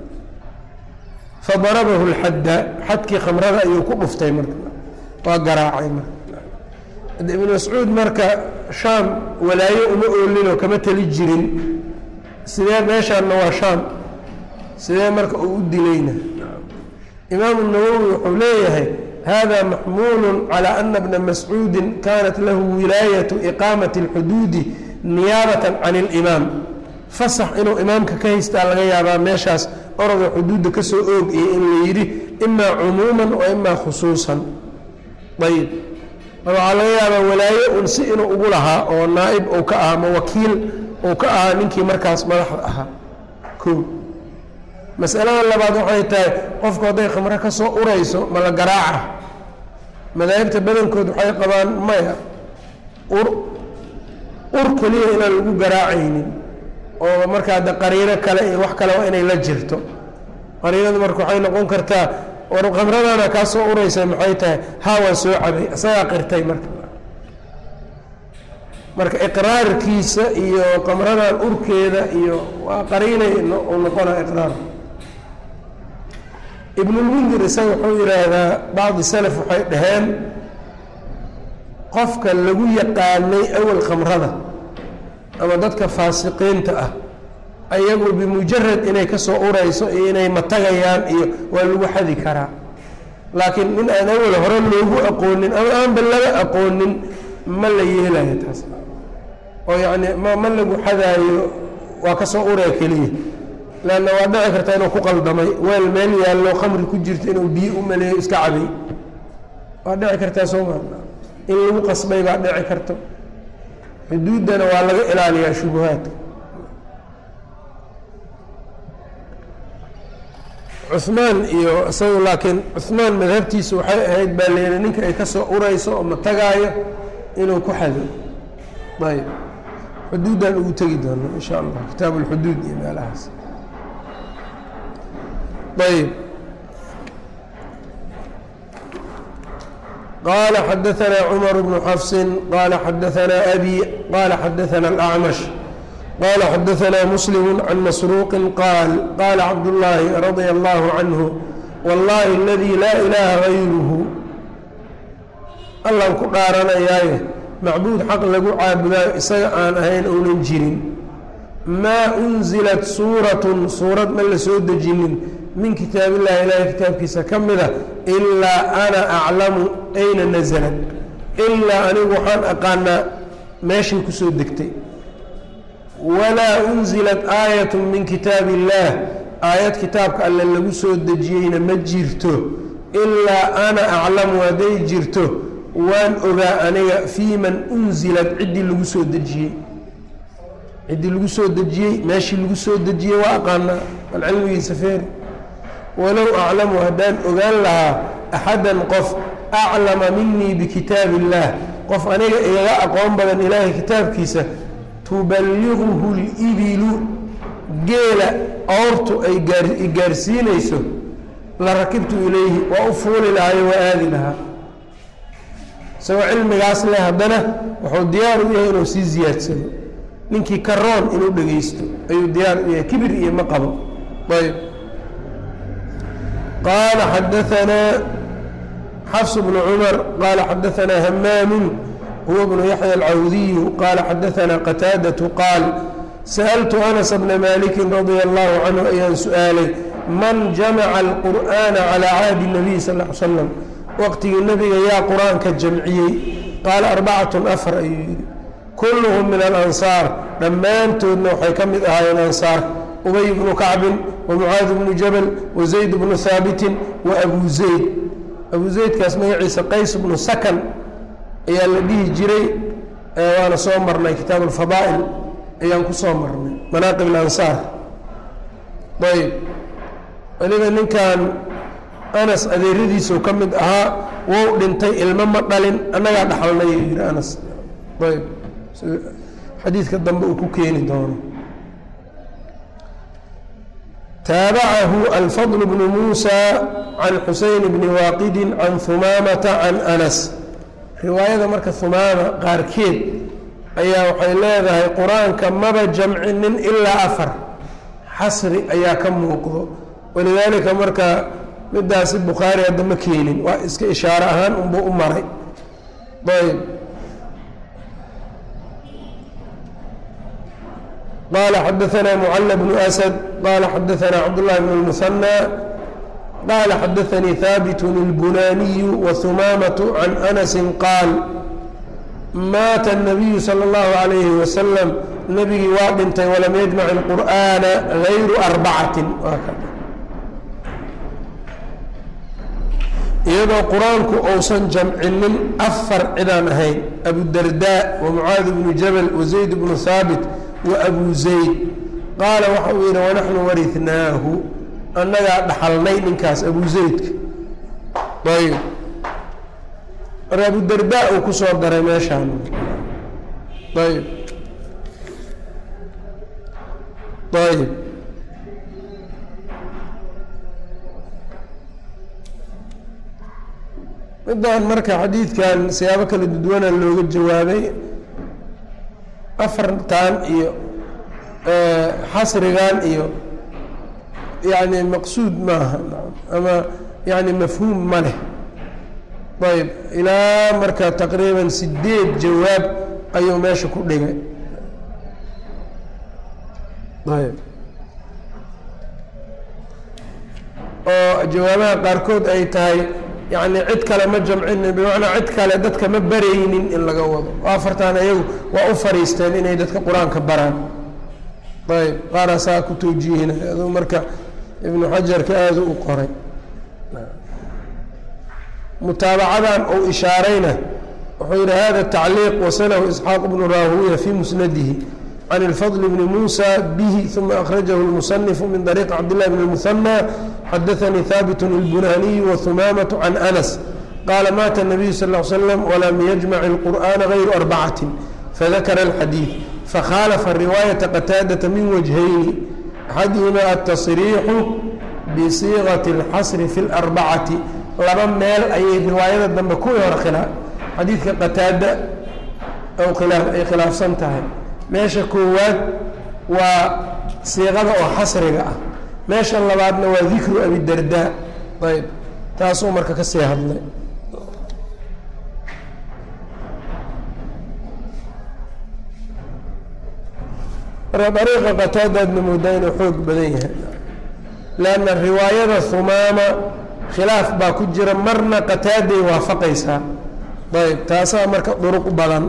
fadarabahu lxadda xadkii khamrada ayuu ku dhuftay marka waa garaacay marka ibnu mascuud marka shaam walaayo uma oolinoo kama teli jirin sidee meeshaanna waa shaam sidee marka uu u dilayna imaamu nawowi wuxuu leeyahay hada maxmuulu calى ana bna mascuudi kanat lahu wilaayatu iqaamati اlxuduudi niyaabata can اlimaam fasax inuu imaamka ka haystaa laga yaabaa meeshaas oroda xuduudda ka soo oog iyo in la yidhi imaa cumuuman wa imaa khusuusan ayib waxaa laga yaabaa walaayo un si inuu ugu lahaa oo naa'ib uu ka ahaa ma wakiil uu ka ahaa ninkii markaas madaxda ahaa ko masalada labaad waxay tahay qofku hadday khamro ka soo urayso ma la garaaca madaahibta badankood waxay qabaan maya ur ur keliya inaan lagu garaacaynin oo markaa de qariino kale iyo wax kale waa inay la jirto qariinadu marka waxay noqon kartaa war khamradana kaa soo uraysa maxay tahay haa waan soo cabay isagaa qirtay marka marka iqraarkiisa iyo khamradan urkeeda iyo waa qariinay u noqona iqraar ibnulmundir isaga wuxuu yidhaahdaa bacdi salaf waxay dhaheen qofka lagu yaqaanay awal khamrada ama dadka faasiqiinta ah ayagu bimujarad inay ka soo urayso iyo inay matagayaan iyo waa lagu xadi karaa laakiin nin aan awal hore loogu aqoonin ama aanba laga aqoonin ma la yeelayo taas oo yacni ma ma lagu xadaayo waa ka soo uraya keliya leanna waa dhici karta inuu ku qaldamay weel meel yaallo khamri ku jirto inuu biyo u maleeyo iska cabay waa dhici kartaa soo maa in lagu qasbay baa dhici karto xuduuddana waa laga ilaaliyaa shubuhaadka cuhmaan iyo isagu laakiin cuhmaan madhabtiisa waxay ahayd baa leeyihi ninka ay ka soo urayso oo ma tagaayo inuu ku xado ayb xuduuddaan ugu tegi doono in sha allah kitaabu اlxuduud iyo meelahaas ayb qala xadaثna cmar bnu xafsi qala xadaثna abi qala xadaثna اlأcmash qala xadaثna muslim can masruuqi qaal qala cabdالlahi radيa اllah canhu wallahi اladي laa ilaha غayruhu allan ku dhaaranayaaye macbuud xaq lagu caabudaayo isaga aan ahayn ounan jirin maa unzilat suuratun suurad ma la soo dejinin min kitaab illahi ilaahay kitaabkiisa ka mida ilaa ana aclamu ayna nasalat ilaa anigu waxaan aqaanaa meeshay ku soo degtay walaa unzilat aayatu min kitaabi illaah aayad kitaabka alle lagu soo dejiyeyna ma jirto ilaa ana aclamu hadday jirto waan ogaa aniga fii man unzilat ciddii lagu soo dejiyey ciddii lagu soo dejiyey meeshii lagu soo dejiyey waa aqaanaa bal cilmigiisa feeri walow aclamu haddaan ogaan lahaa axadan qof aclama minii bikitaabi illaah qof aniga igaga aqoon badan ilaahay kitaabkiisa tuballiquhu libilu geela oortu ay gaarsiinayso la rakibtu ilayhi waa u fuuli lahayo waa aadi lahaa isagoo cilmigaas leh haddana wuxuu diyaar u yahay inuu sii ziyaadsado ninkii karoon inuu dhegaysto ayuu diyaar u yahay kibir iyo ma qabo ayb qaala xadaanaa xafs bnu cumar qaala xadaanaa hamaamu huwa bnu yaxya alcawdiyu qaala xadaanaa qataadatu qaal sa'altu anas bna maliki radia allahu canhu ayaan su-aalay man jamaca alqur'ana calaa cahdi nabiy sal l slam waqtigii nebiga yaa qur-aanka jamciyey qaala arbacatun afar ayuu yidhi kulluhum min alansaar dhammaantoodna waxay ka mid ahaayeen ansaar ubay bnu kacbin wa mucaad bnu jabal wa zayd bnu haabitin wa abu zayd abu zaydkaas magaciisa qays bnu sakan ayaa la dhihi jiray waana soo marnay kitaab alfadaa'il ayaan ku soo marnay manaaqib alansaar ayb weliba ninkan anas adeeradiisuu ka mid ahaa wou dhintay ilmo ma dhalin annagaa dhaxalnay yidhi anas ayb xadiidka dambe uu ku keeni doono taabacahu alfadl bnu muusa can xuseyn bni waaqidin can humaamata can anas riwaayada marka humaama qaarkeed ayaa waxay leedahay qur-aanka maba jamcinin ilaa afar xasri ayaa ka muuqdo walidaalika marka midaasi bukhaari hadda ma keenin waa iska ishaaro ahaan unbuu u maray ayb qala xadaanaa mucala bnu asad qala xadaanaa cabdullahi bn اlmuhanى qala xadaanii haabitun اlbunaaniyu wahumaamatu can anasi qaal maata الnabiyu salى اllahu عalayhi wasalam nebigii waa dhintay walam yajmac اlqur'ana gayru arbacatin iyadoo qur-aanku uusan jamcinin afar cidaan ahayn abudardaa wa mucaad bnu jabal wa zayd bnu haabit wa abu zayd qaala waxa uu yidhi wanaxnu warinaahu annagaa dhaxalnay ninkaas abu zaydka ayb marka abudardaa uu ku soo daray meeshaan ayb ayb midaan marka xadiidkan siyaabo kala duduwana looga jawaabay afartan iyo xasrigan iyo yani maqsuud maaha ama yani mafhuum ma leh ayb ilaa marka taqriiban sideed jawaab ayuu meesha ku dhigay ayb oo jawaabaha qaarkood ay tahay yani cid kale ma jamcinin bimacnaa cid kale dadka ma baraynin in laga wado afartan ayagu waa u fariisteen inay dadka qur-aanka baraan ayb qaara saa ku tawjiihinay aduu marka ibnu xajarka aada u qoray mutaabacadan uu ishaarayna wuxuu yihi hada tacliiq wasalahu isxaaq bnu raahuya fi musnadihi can اlfضل bn muسى bih ثuma akhrajahu الmuصنف min طariiq cabdالlah bn الmuثنى xadaثanii haabit الbunaniي وhumaamaة can أnas qaala maata النabiyu sal اه slm wlam yجmac الqur'ana غayru arbacaة fadakara الxadiiث fakhaalafa riwaayata qataadata min wajhayni axadihima altasriixu bisiiqati اlxasri fi اlarbacati laba meel ayay riwaayada dambe kuwii hore khilaa xadiidka qataada khilaaf ay khilaafsan tahay meesha koowaad waa siiqada oo xasriga ah meesha labaadna waa dikru abidardaa ayb taasuu marka ka sii hadlay marka dariiqa qataadaadna moodaa inuu xoog badan yahay leanna riwaayada humaama khilaaf baa ku jira marna qataaday waafaqaysaa ayb taasaa marka duruq badan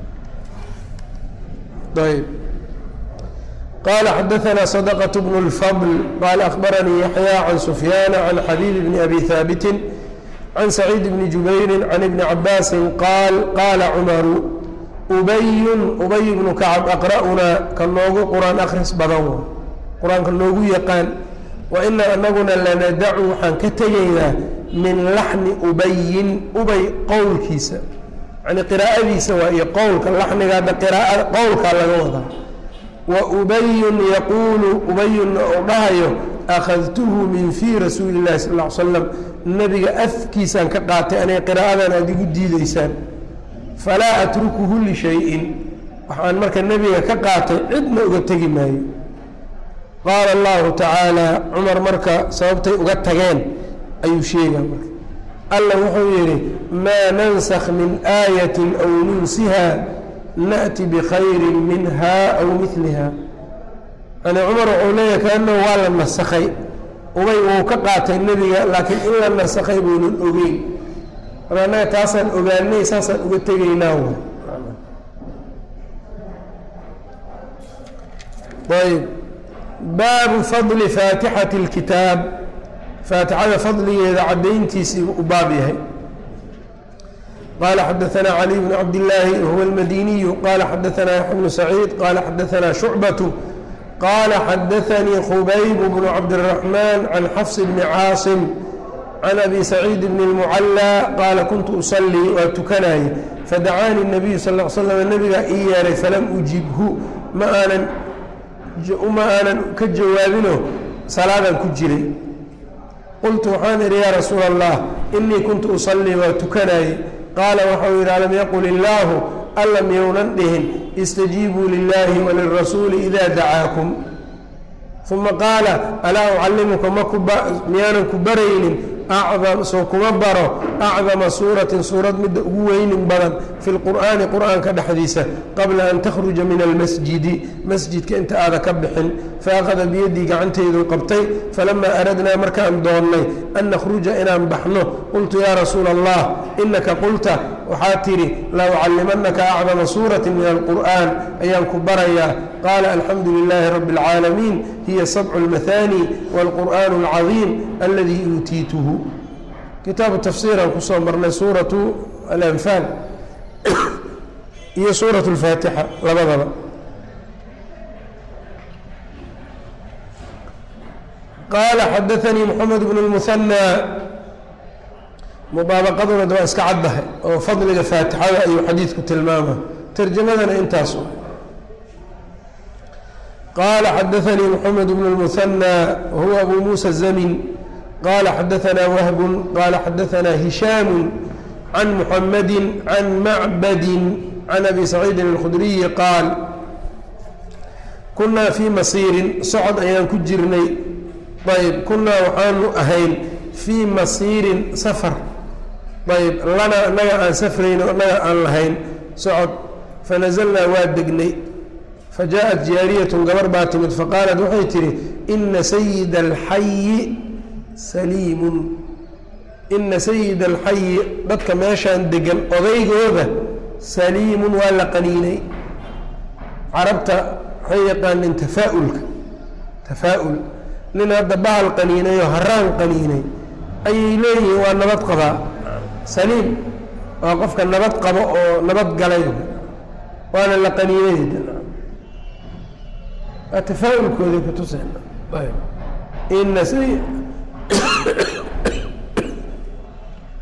ayb qala xadaثna صدقة بن الفضل qال أخبرني يحyى عن سفyان عن xبيب بن أbي ثاaبت عن سعيد بن جuبير عن بن عabاس qاal qاla cمر أby أby بن كعب أqرأnaa ka noogu qurآan akris badan qur-aanka noogu yaqaan وإna anaguna lanadacu waxaan ka tegaynaa min laxni ubayin ubay qowlkiisa yani qراa'adiisa waa iyo qowlka laxnigaada qowlkaa laga wadaa waubayun yaquulu ubayunna uu dhahayo akhadtuhu min fii rasuuli اllahi sal ll slam nebiga afkiisaan ka qaatay anay qiraa'adan aada igu diideysaan falaa atrukuhu lishayin waxaan marka nebiga ka qaatay cidna uga tegi maayo qaala allahu tacaala cumar marka sababtay uga tageen ayuu sheegaa marka alla wuxuu yidhi maa nansakh min aayati aw nunsiha nأti bkhayri minha aw miliha yani cumar wuxuu leeyahay kaanahu waa la nasakhay ubay wuu ka qaatay nebiga laakiin in la nasakhay buunan ogeyn marka annaga taasaan ogaanay saasaan uga tegaynaa w ayb baabu fadli faatixati اlkitaab faatixada fadligeeda caddayntiisii u baab yahay qال xdثna علي بن cبد اللahi wهو الmdيني qال xdثna يحيى بن سعيid qال xdثna شhuعبة qال xdثnي khbyb بن cبدالرحمن عن xفص بن cاaصم عن أbي سعيid بن المعلى qاala kuنت أصلي waa tukanaaye fadacاnي النبي sl اه sلم nbiga ii yeeray falam أجibhu ma aanan ma aanan ka jawaabino salaadan ku jiray qultu waxaan idhi ya rasuul الlah إنii kuntu uصلي waa tukanaaye qaala waxau yidhi alam yaqul illaahu alla miyounan dhihin istajiibuu lilaahi walirasuuli idaa dacaakum uma qaala alaa ucallimuka miyaanan ku baraynin soo kuma baro acdama suuratin suurad midda ugu weynin badan fi lqur'aani qur'aanka dhexdiisa qabla an takhruja min almasjidi masjidka inta aada ka bixin faأkhada biyadii gacanteyduu qabtay falamaa aradnaa markaan doonnay an nakhruja inaan baxno qultu yaa rasuula allah inaka qulta waxaa tidhi la ucallimanaka acdama suurati min alqur'an ayaan ku barayaa qaala alxamdu lilaahi rabi اlcaalamiin hiya sabcu اlmahaani wاlqur'an اlcadiim aladii uutiituhu kitaabu tafsiiraan kusoo marnay suuratu alanfaal iyo suuraة اlfaatixa labadaba qaala xadaanii moxamed bn اlmuhanى mudaabaqaduna de waa iska caddahay oo fadliga faatixada ayuu xadiidku tilmaama tarjamadana intaas qaala xadaanii moxamed bn اlmuhanى wahuwa abu muusa الzamin qala xadaثna wahb qala xadaثna hishaam can muxamadi can macbadi can abi saciidin اlkhudriyi qaal kunaa fii masiirin socod ayaan ku jirnay ayb kunaa waxaanu ahayn fii masiirin safar ayb lana annaga aan safrayno annaga aan lahayn socod fanazalnaa waa degnay fajaءat jaariyatun gabar baa timid faqaalat waxay tihi ina sayida alxayi saliimun ina sayida alxayi dadka meeshaan degan odaygooda saliimun waa la qaniinay carabta waxay yaqaaneen tafaa-ulka tafaa-ul nin hadda bahal qaniinay oo haraan qaniinay ayay leeyihiin waa nabad qabaa saliim waa qofka nabad qabo oo nabad galay waana la qaniinay waa tafaa-ulkooday kutuseen ina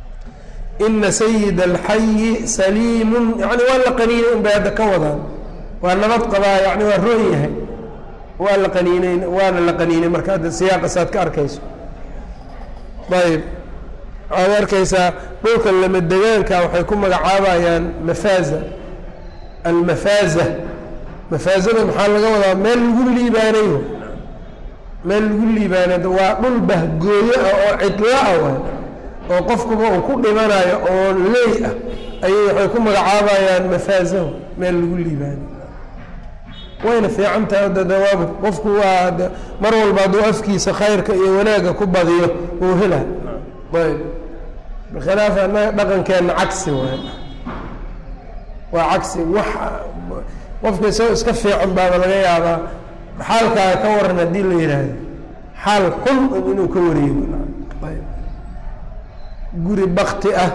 ina sayida alxayi saliimun yani waa la qaniinay un bay hadda ka wadaan waa nabad qabaa yani waa roon yahay waa la qaniineyn waana la qaniinay marka hadda siyaaqa saad ka arkayso ayb waxaad arkaysaa dhulka lama degaanka waxay ku magacaabayaan mafaaza almafaaza mafaazada maxaa laga wadaa meel lagu liibaanayo meel lagu liibaanay waa dhul bahgooyo ah oo cidla-a waay oo qofkuba uu ku dhimanayo oo leey ah ayay waxay ku magacaabayaan mafaazahu meel lagu liibaanay wayna fiican tahay dadawaab qofku waa mar walba hadduu afkiisa khayrka iyo wanaagga ku badiyo uu hela ayb bikhilaaf annaga dhaqankeenna cagsi waay waa cagsi wax qofka isagoo iska fiican baaba laga yaabaa xaalkaaga ka waran haddii la yidhaahdo xaal xun inuu ka wareego ayb guri bakti ah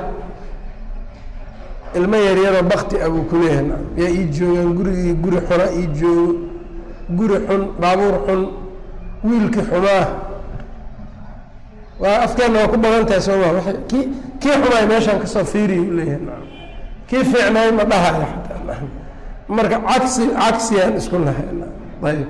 ilmo yaryaroo bakti ah buu kuleeyahay yaa ii joogaan gurigii guri xuna ii joogo guri xun baabuur xun wiilkii xumaah waa afkeenna waa ku badan tahay sooma wa kii kii xumaay meeshaan kasoo fiiriya u leeyahay kii fiicnaay ma dhahayo xataa marka cagsi cagsiyaan isku nahay ayb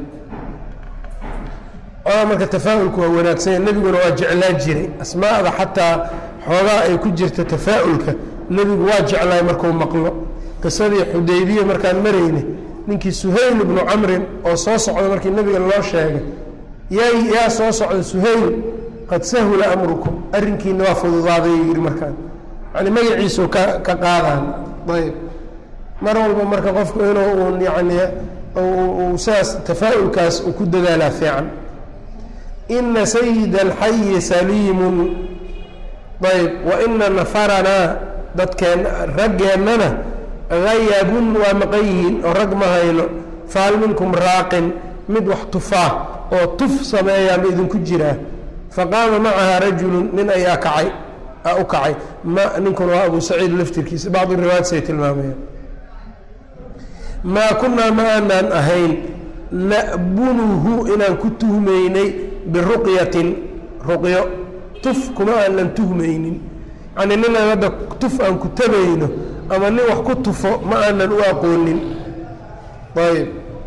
oa marka tafaa-ulku waa wanaagsanya nebiguna waa jeclaa jiray asmaada xataa xoogaa ay ku jirta tafaa-ulka nebigu waa jeclaay markuu maqlo qisadii xudaybiya markaan marayne ninkii suhayl ibnu camrin oo soo socda markii nebiga loo sheegay yaa yaa soo socda suhayl qad sahula amrukum arrinkiina waa fududaaday yidhi markaan yani magaciisu ka ka qaadaan ayb mar walba marka qofku inuu uun yani uu saas tafaa-ulkaas uu ku dadaalaa fiican ina sayida alxayi saliimun ayb wa ina nafaranaa dadkeen raggeennana hayabun waa maqan yihiin oo rag ma hayno fahal minkum raaqin mid wax tufaa oo tuf sameeyaa ma idinku jiraa faqaama macaha rajulun nin ayaa kacay u kacay ma ninkuna waa abu saciid laftirkiisa bacdu riwaayat say tilmaamayaan maa kunaa ma aanaan ahayn na'bunuhu inaan ku tuhmaynay biruqyatin ruqyo tuf kuma aanan tuhmaynin yacnii ninaan hadda tuf aan ku tabayno ama nin wax ku tufo ma aanan u aqoonin ayb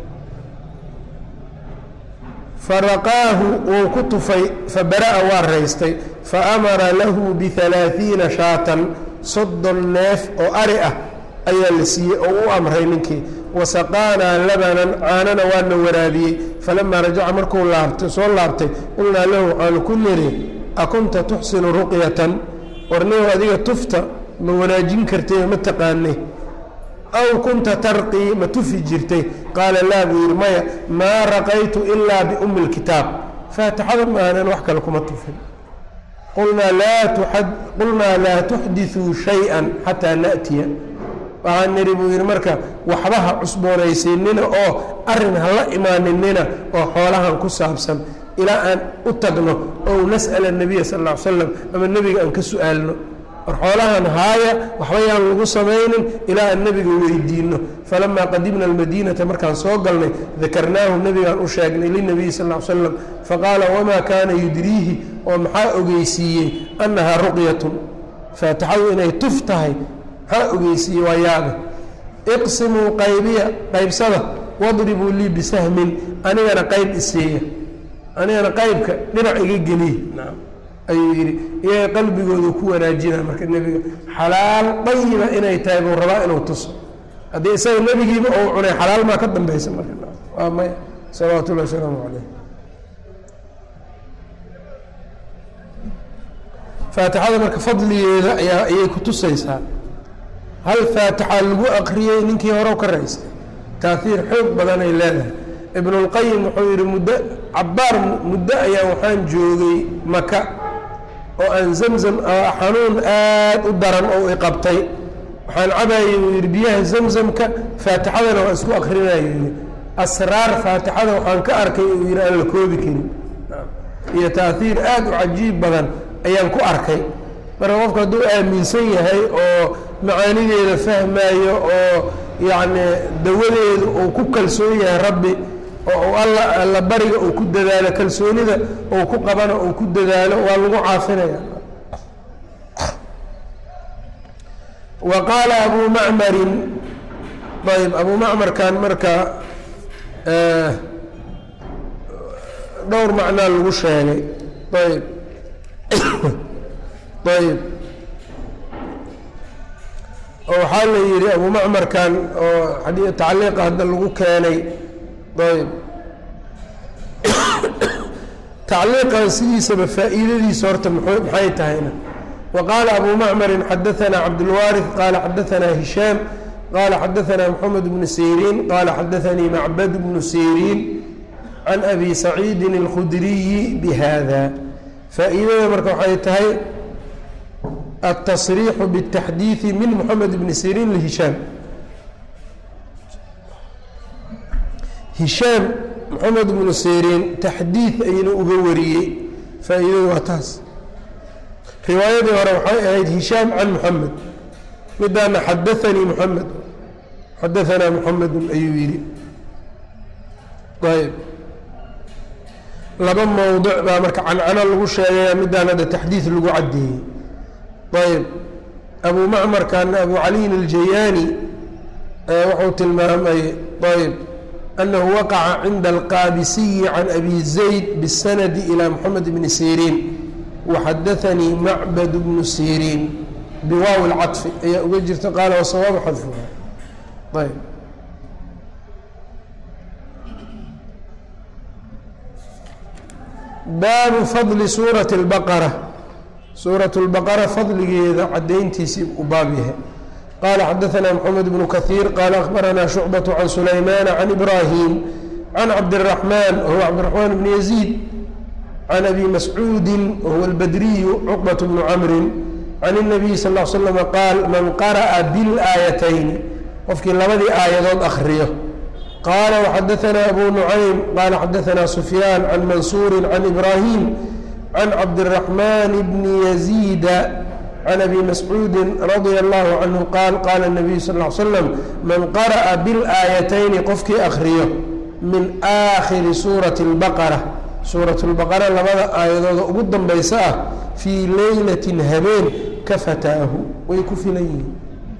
faraqaahu wuu ku tufay fabara'a waa raystay faamara lahu bihalaaثiina shaatan soddon neef oo ari ah ayaa la siiyey oo u amray ninkii wasaqaanaa labanan caanana waana waraabiyey falamaa rajaca markuu laabtay soo laabtay qulnaa lahu waxaanu ku niri akunta tuxsinu ruqyatan warnigow adiga tufta ma wanaajin kartay ma taqaanay aw kunta tarqii ma tufi jirtay qaala laa buu yidhi maya maa raqaytu ilaa biumi اlkitaab faatixada ma aanan wax kale kuma tufin qulnaa laa tuxdiثuu shayئa xataa naأtiya waxaan nidhi buu yidhi marka waxba ha cusboonaysiinina oo arrin hala imaaninina oo xoolahan ku saabsan ilaa aan u tagno ow nas'ala الnabiya sal ا ly slam ama nebiga aan ka su'aalno war xoolahan haaya waxba yaan lagu samaynin ilaa aan nebiga weydiino falamaa qadimna almadiinata markaan soo galnay dakarnaahu nebigaan u sheegnay linabiyi sal ly slam faqaala wamaa kaana yudriihi oo maxaa ogeysiiyey annahaa ruqyatun faatixadu inay tuf tahay maxaa ogeysiiyey waa yaabe iqsimuu qaybiya qaybsada wadribuu lii bisahmin anigana qayb isiiya anigana qaybka dhinac iga geliy ayuu yidhi iyaga qalbigoodu ku wanaajina marka nebiga xalaal dayiba inay tahay buu rabaa inuu tuso haddii isaga nebigiiba ou cunay xalaal maa ka dambaysa marka waa maya salawaatu ullahi wasalaamu calayh faatixada marka fadligeeda ayaa ayay ku tusaysaa hal faatixa lagu aqriyey ninkii horew ka raystay taahiir xoog badanay leedahay ibnulqayim wuxuu yidhi muddo cabbaar muddo ayaa waxaan joogay maka oo aan zamzam xanuun aad u daran oo i qabtay waxaan cabayey buu yidhi biyaha zamzamka faatixadana waa isku akrinaya yidhi asraar faatixada waxaan ka arkay uu yidhi aan la koobi karin iyo taahiir aad u cajiib badan ayaan ku arkay marka qofku hadduu aaminsan yahay oo macaanideeda fahmaayo oo yacni dawadeedu uu ku kalsoon yahay rabbi oo alla alla bariga uu ku dadaalo kalsoonida uu ku qabana uu ku dadaalo waa lagu caafinaya wa qaala abuu macmarin ayb abu macmarkan marka dhowr macnaa lagu sheegay ayb ayb oo waxaa la yidhi abu macmarkan oo tacliiqa hadda lagu keenay ayb tacliiqan sidiisaba faa'iidadiisa horta maxay tahayna wa qaala abu macmarin xadaanaa cabdulwaariث qaala xadaanaa hishaam qaala xadaanaa moxamed bnu siriin qaala xadaanii macbad bnu siriin can abi saciidin اlkhudriyi bihada faa'iidada marka waxay tahay التصريح بالتحديث من محمد بن سيrين لهiشhاaم هiشhاaم محمد بن سيrين تxdيiث ayna uga wariyey faa'iidadu waa taas riwaayadii hore waxay ahayd هiشhاaم عن محمد midaana xadaثnيi محمد xadaثnaa محمد ayuu yihi ayb laba mowضع baa marka cancano lagu sheegaya midaan hadda تxdiiث lagu cadeeyey ayb abu macmarkana abu caliyin aljayaani wuxuu tilmaamay ayb anahu waqaca cinda alqaabisiyi can abi zayd bisanadi ilى moxamed bni siriin waxadaanii macbad bnu siriin biwaaw اlcaطfi ayaa uga jirta qaala wasawaabu xadfuha ayb baabu fadli suurati اlbaqara suuraة الbaqara fadligeeda cadayntiisii u baab yahay qaala xadaثna mxamed bnu kahiir qaala akhbaranaa shucbaة can sulaymaana can ibrahim can cabdالraxmaan wahuwa cabdiraxmaan bni yaziid can abi mascuudi wahuwa اlbadriyu cuqbaة bnu camri can الnabiy sal ا slm qaal man qara'a biاlaayatayni qofkii labadii aayadood akriyo qaala waxadaثna abu nucaym qaala xadaثna sufyaan can mansuuri can ibrahim can cabdالرaحman bni yaziida can abi mascuudi radia اllahu canhu qaal qaala الnabiyu sal ا l slam man qara'a biاlaayatayni qofkii akriyo min aakhiri suurati اlbaqara suurat اlbaqara labada aayadooda ugu danbaysa ah fii leylatin habeen ka fataahu way ku filan yihiin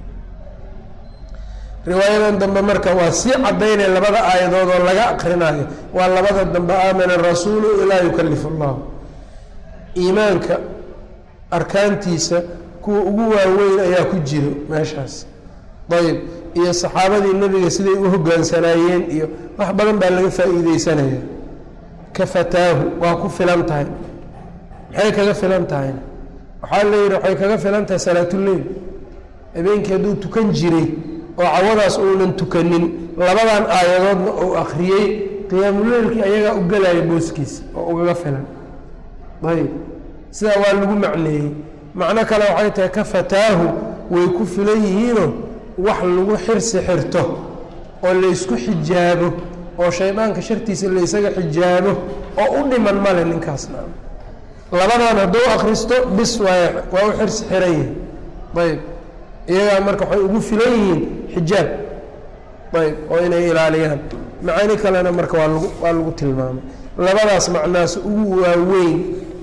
riwaayadan dambe marka waa sii cadaynaya labada aayadood oo laga akrinayo waa labada dambe aamana rasuulu ilaa yukalif اllah iimaanka arkaantiisa kuwa ugu waaweyn ayaa ku jiro meeshaas ayb iyo saxaabadii nebiga siday u hogaansanaayeen iyo wax badan baa laga faa'iideysanaya ka fataahu waa ku filan tahay maxay kaga filan tahayna waxaa la yidhi waxay kaga filan tahay salaatuleyl habeenkii hadduu tukan jiray oo cawadaas uunan tukanin labadan aayadoodna uu akhriyey qiyaamuleylkii ayagaa u gelaya booskiisa oo ugaga filan ayb sidaa waa lagu macneeyey macno kale waxay tahay ka fataahu way ku filan yihiinoo wax lagu xirsi xirto oo laysku xijaabo oo shaydaanka shartiisa laysaga xijaabo oo u dhiman male ninkaasna labadan hadduu akhristo bis waa waa u xirsi xiran yihin ayb iyagaa marka waxay ugu filan yihiin xijaab ayb oo inay ilaaliyaan macaani kalena marka waa lagu waa lagu tilmaamay labadaas macnaas ugu waaweyn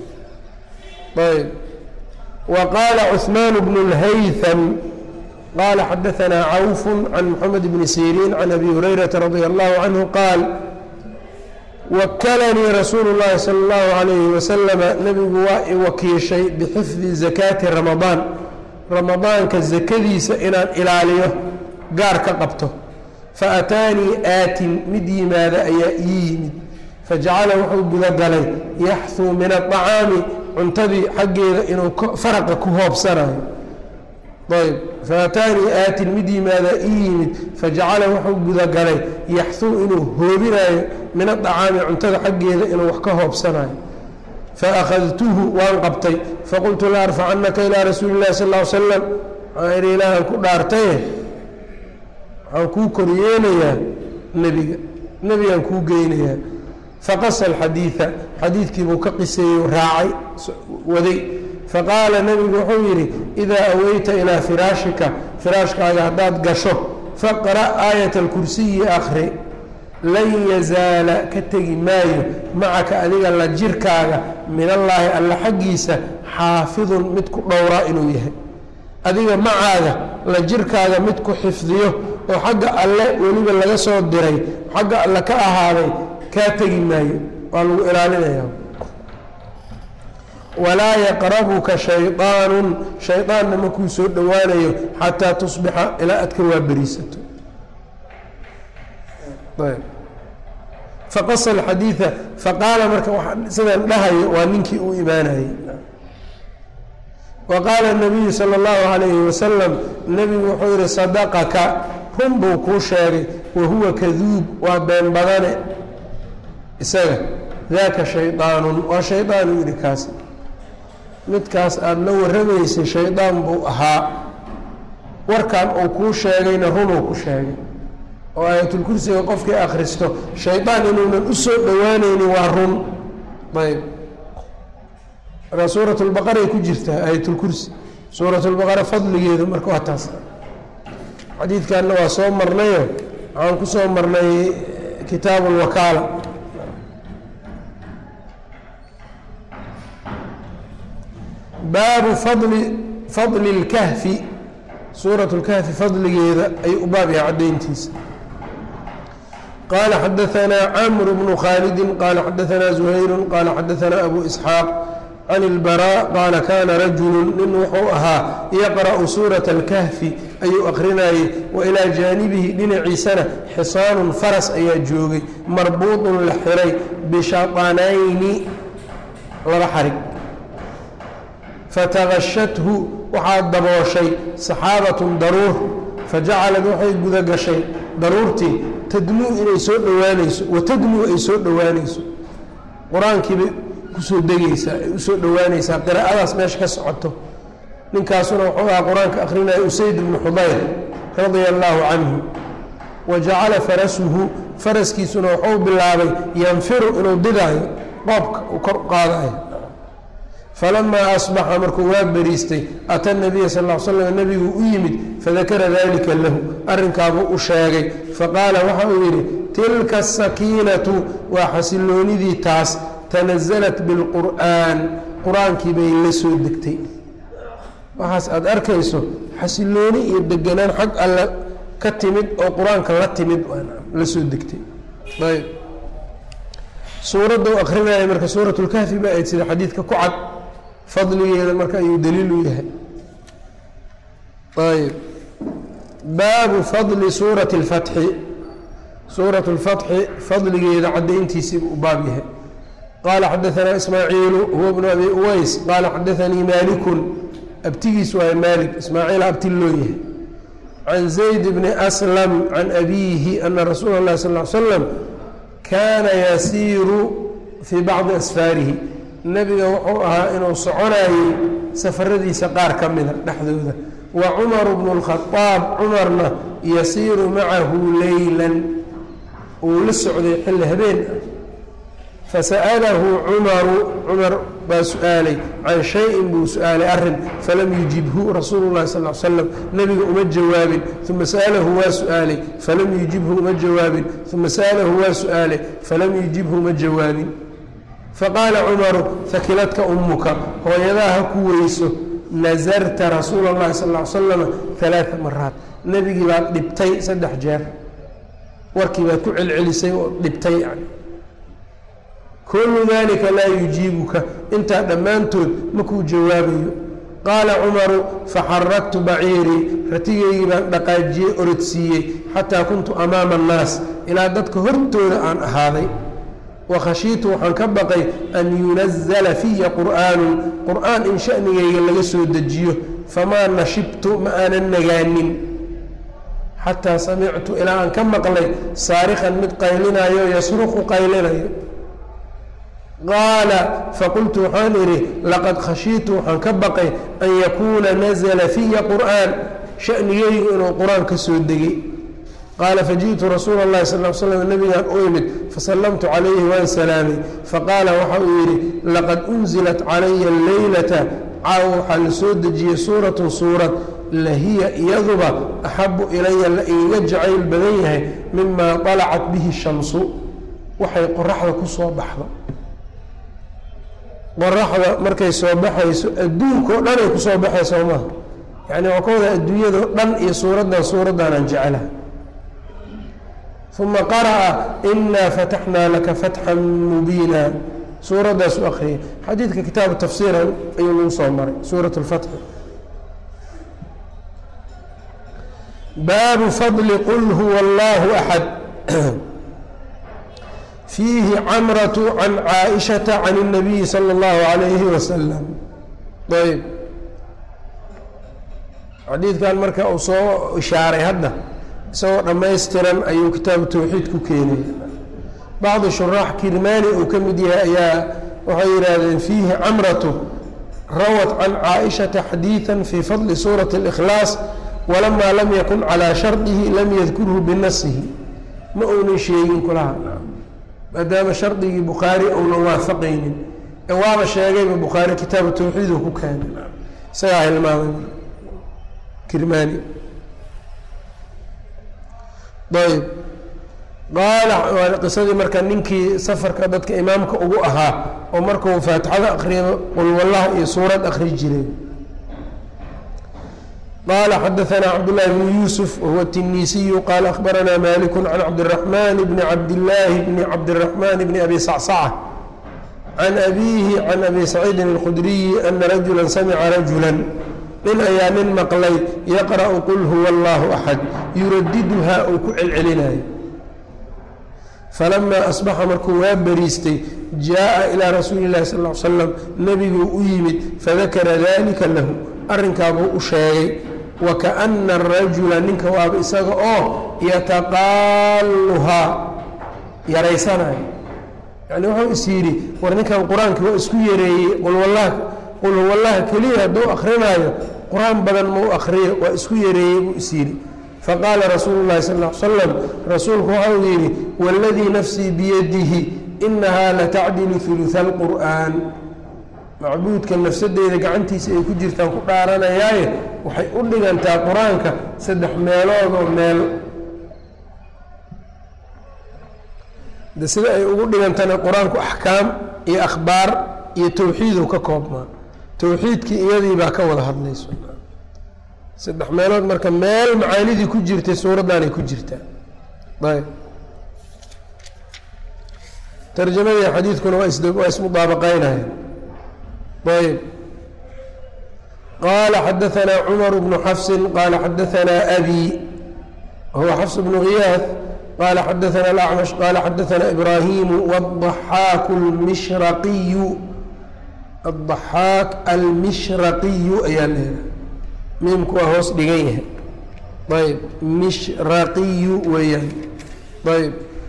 ayb wa qaala cuثmaan bnu اlhaytham qaala xadaثanaa cawf can moxamed bni siriin can abi hurayrata radia allahu canhu qaal wakalanii rasuulu اllahi salى اllahu عalayhi wasalama nebigu waa i wakiishay bixifdi zakaati ramadaan ramadaanka zakadiisa inaan ilaaliyo gaar ka qabto faataanii aatin mid yimaada ayaa ii yimid fajacala wuxuu gudagalay yaxuu min aطacaami cuntadii xaggeeda inuu faraqa ku hoobsanayo ayb faataanii aatin mid yimaada ii yimid fajacala wuxuu gudagalay yaxuu inuu hoobinayo min aطacaami cuntada xaggeeda inuu wax ka hoobsanayo faأkhadtuhu waan qabtay faqultu la arfacanaka ilىa rasuuli الlahi sal اه slam waxaan ihi ilaahan ku dhaartaye waxaan kuu koryeelayaa nebiga nebigaan kuu geynayaa faqasa alxadiida xadiidkiibuu ka qiseeyey raacay waday faqaala nebigu wuxuu yidhi idaa aweyta ilaa firaashika firaashkaaga haddaad gasho faqra' aayat alkursiyi akhri lan yazaala ka tegi maayo macaka adiga la jirkaaga min allaahi alla xaggiisa xaafidun mid ku dhowraa inuu yahay adiga macaaga la jirkaaga mid ku xifdiyo oo xagga alle weliba laga soo diray xagga alle ka ahaaday kaa tegi maayo waa lagu ilaalinaya walaa yaqrabuka shayطaanu shayطaanna makuu soo dhowaanayo xataa tusbixa ilaa aad ka waaberiisato faqasa alxadiida faqaala marka sidaan dhahayo waa ninkii uu imaanayey wa qaala nabiyu sala allahu calayhi wasalam nebigu wuxuu yihi sadaqaka run buu kuu sheegay wa huwa kaduub waa been badane isaga daaka shaydaanun waa shaydaan uu yidhi kaasi midkaas aada la warramaysay shaydaan buu ahaa warkan uu kuu sheegayna runuu ku sheegay oo aayatulkursiga qofkii akhristo shaydaan inuunan u soo dhowaanaynin waa run ayb markaa suurat lbaqaray ku jirtaa aayatulkursi suurat lbaqara fadligeedu marka waa taas xadiidkanna waa soo marnayo waxaan ku soo marnay kitaabu lwakaala baabu fadli fadli اlkahfi suurat اlkahfi fadligeeda ayuu u baab yahay caddayntiisa qaala xadaanaa camr bnu khaalidi qaala xadaanaa zuhayru qaala xadaanaa abu isxaaq can اlbaraa qaala kaana rajulu nin wuxuu ahaa yaqra'u suurata اlkahfi ayuu akrinayey wa ilaa jaanibihi dhinaciisana xisaanun faras ayaa joogay marbuudun la xiray bishaطanayni laba xarig fataqashathu waxaa dabooshay saxaabatun daruur fajacalad waxay guda gashay daruurtii tadnuu inay soo dhowaanayso watadnuu ay soo dhowaanayso qur-aankiibay kusoo degaysaa ay usoo dhowaanaysaa qiraa'adaas meesha ka socoto ninkaasuna wuxuu ahaa qur-aanka akhrinaya usayd bnu xudayr radia allaahu canhu wa jacala farasuhu faraskiisuna wuxuu bilaabay yanfiru inuu didaayo qoobka uu kor u qaadayo falamaa asbaxa markuu waa beriistay ata nabiya sal l slam nebiguu u yimid fadakara dalika lahu arrinkaabuu u sheegay faqaala waxa uu yidhi tilka asakiinatu waa xasiloonidii taas tanasalat bilqur'aan qur-aankii bay la soo degtay waxaas aada arkayso xasilooni iyo deganaan xag alle ka timid oo qur-aanka la timid la soo degtay ayb suuradda u akrinaya marka suurat lkahfi ba ayd sida xadiidka ku cad fadligeeda marka ayuu daliil u yahay ayb baabu fadli suurati اlfatxi suurat اlfatxi fadligeeda caddayntiisiibu u baab yahay qaala xadaanaa ismaaciilu huwa bnu abi uways qaala xadaanii maalikun abtigiis waaye maalik ismaaciil abti loo yahay can zayd bni aslam can abiihi ana rasuula اllahi sal l slam kaana yasiiru fii bacdi asfaarihi nebiga wuxuu ahaa inuu soconayey safaradiisa qaar ka mida dhexdooda wa cumaru bnu اlkhadaab cumarna yasiiru macahu leylan uu la socday xilli habeen ah fasa'alahu cumaru cumar baa su-aalay can shayin buu su-aalay arrin falam yujibhu rasuulu llahi sal l slam nebiga uma jawaabin uma sa'alahu waa su-aalay falam yujibhu uma jawaabin uma sa'alahu waa su-aalay falam yujibhu uma jawaabin faqaala cumaru fakiladka ummuka hooyadaa ha ku weyso nasarta rasuula اllahi sal l slama alaaa maraat nebigii baad dhibtay saddex jeer warkii baad ku celcelisay oo dhibtay yani kullu dalika laa yujiibuka intaa dhammaantood makuu jawaabayo qaala cumaru faxaragtu baciirii ratigaygii baan dhaqaajiyey orodsiiyey xataa kuntu amaama annaas ilaa dadka hortooda aan ahaaday wakhashiitu waxaan ka baqay an yunazala fiya qur'aanun qur'aan in shanigayga laga soo dejiyo famaa nashibtu ma aanan nagaanin xataa samictu ilaa aan ka maqlay saarikhan mid qaylinayo yasruqu qaylinayo qaala faqultu waxaan idhi laqad khashiitu waxaan ka baqay an yakuuna nazla fiya qur'aan shanigaygu inuu qur-aan ka soo degay qaala fajiئtu rasuula اllahi sal slam nabigaan u imid fasallamtu calayhi waan salaamay faqaala waxa uu yidhi laqad unzilat calaya leylata caaw waxaa la soo dejiyey suuratun suurad lahiya iyaduba axabu ilaya la iiga jacayl badan yahay mima طalacat bihi shamsu waxay qoraxda ku soo baxdo qoraxda markay soo baxayso adduunkao dhan ay kusoo baxayso maaha yani waa ka wada adduunyado dhan iyo suuraddan suuraddaanaan jecelaha uma qara'a inaa fataxnaa laka fatxan mubiina suuraddaas u akriyay xadiidka kitaabu tafsiira ayuu lagu soo maray suurat اlfatxi baabu fadli qul huwa allahu axad fiihi camratu can caaishata can الnabiyi salى اllahu alayhi wasalam ayb xadiidkan marka uu soo ishaaray hadda isagoo dhammaystiran ayuu kitaabu tawxiid ku keenay bacdu shuraax kirmaani uu ka mid yahay ayaa waxay yidhaahdeen fiihi camratu rawat can caaishata xadiiثa fii fadli suurati اlإkhlaas walamaa lam yakun calىa shardihi lam yadkurhu binasihi ma uunan sheegin kulaha maadaama shardigii bukhaari uunan waafaqaynin ee waaba sheegayba bukhaari kitaabu tawxiid uu ku keenay isagaa hilmaamay kirmaani ayb qaala waa qisadii marka ninkii safarka dadka imaamka ugu ahaa oo markuu faatixada akriyo qulwallaha iyo suurad akri jiray qaala xadaanaa cabdullaahi bnu yuusuf wahuwa tinisiyu qaala akhbaranaa maliku can cabdiraxmaan bni cabdillaahi bni cabdiraxmaan bni abi sacsaca can abiihi can abi saciidin alkhudriyi ana rajula samica rajula nin ayaa nin maqlay yaqra'u qul huwa allahu axad yuradiduhaa uu ku celcelinayo falamaa asbaxa markuu waa beriistay jaaءa ilaa rasuuli اllahi sal l slam nebiguu u yimid fadakara dalika lahu arrinkaabuu u sheegay wakaأna arajula ninka waaba isaga oo yataqaaluhaa yaraysanayo yani wuxuu is yidhi war ninkan qur-aanka waa isku yareeyey qulwallah qul huwallaha keliya hadduu akrinaayo qur-aan badan mau akriyo waa isku yareeyey buu is yidhi faqaala rasuulu llahi sal l slam rasuulku waxau yidhi waladii nafsii biyadihi inahaa latacdilu huluثa alqur'aan macbuudka nafsadeyda gacantiisa ay ku jirtaan ku dhaaranayaaye waxay u dhigantaa qur-aanka saddex meeloodoo meel de sida ay ugu dhigantana qur-aanku axkaam iyo akhbaar iyo towxiidu ka koobmaa towxiidkii iyadii baa ka wada hadlayso saddex meelood marka meel macaanidii ku jirtay suuraddaanay ku jirtaa ayb tarjamadii xadiidkuna waa is waa ismudaabaqeynaya ayb qaala xadaanaa cumar bnu xafsin qaala xadaanaa abi huwa xafs bnu ghiyaad qaala xadaanaa alacmash qaala xadaanaa ibraahimu wadaxaaku lmishraqiyu addaxaak almishraqiyu ayaa leedahay miimku waa hoos dhigan yahay ayb mishraqiyu weeyaan ayb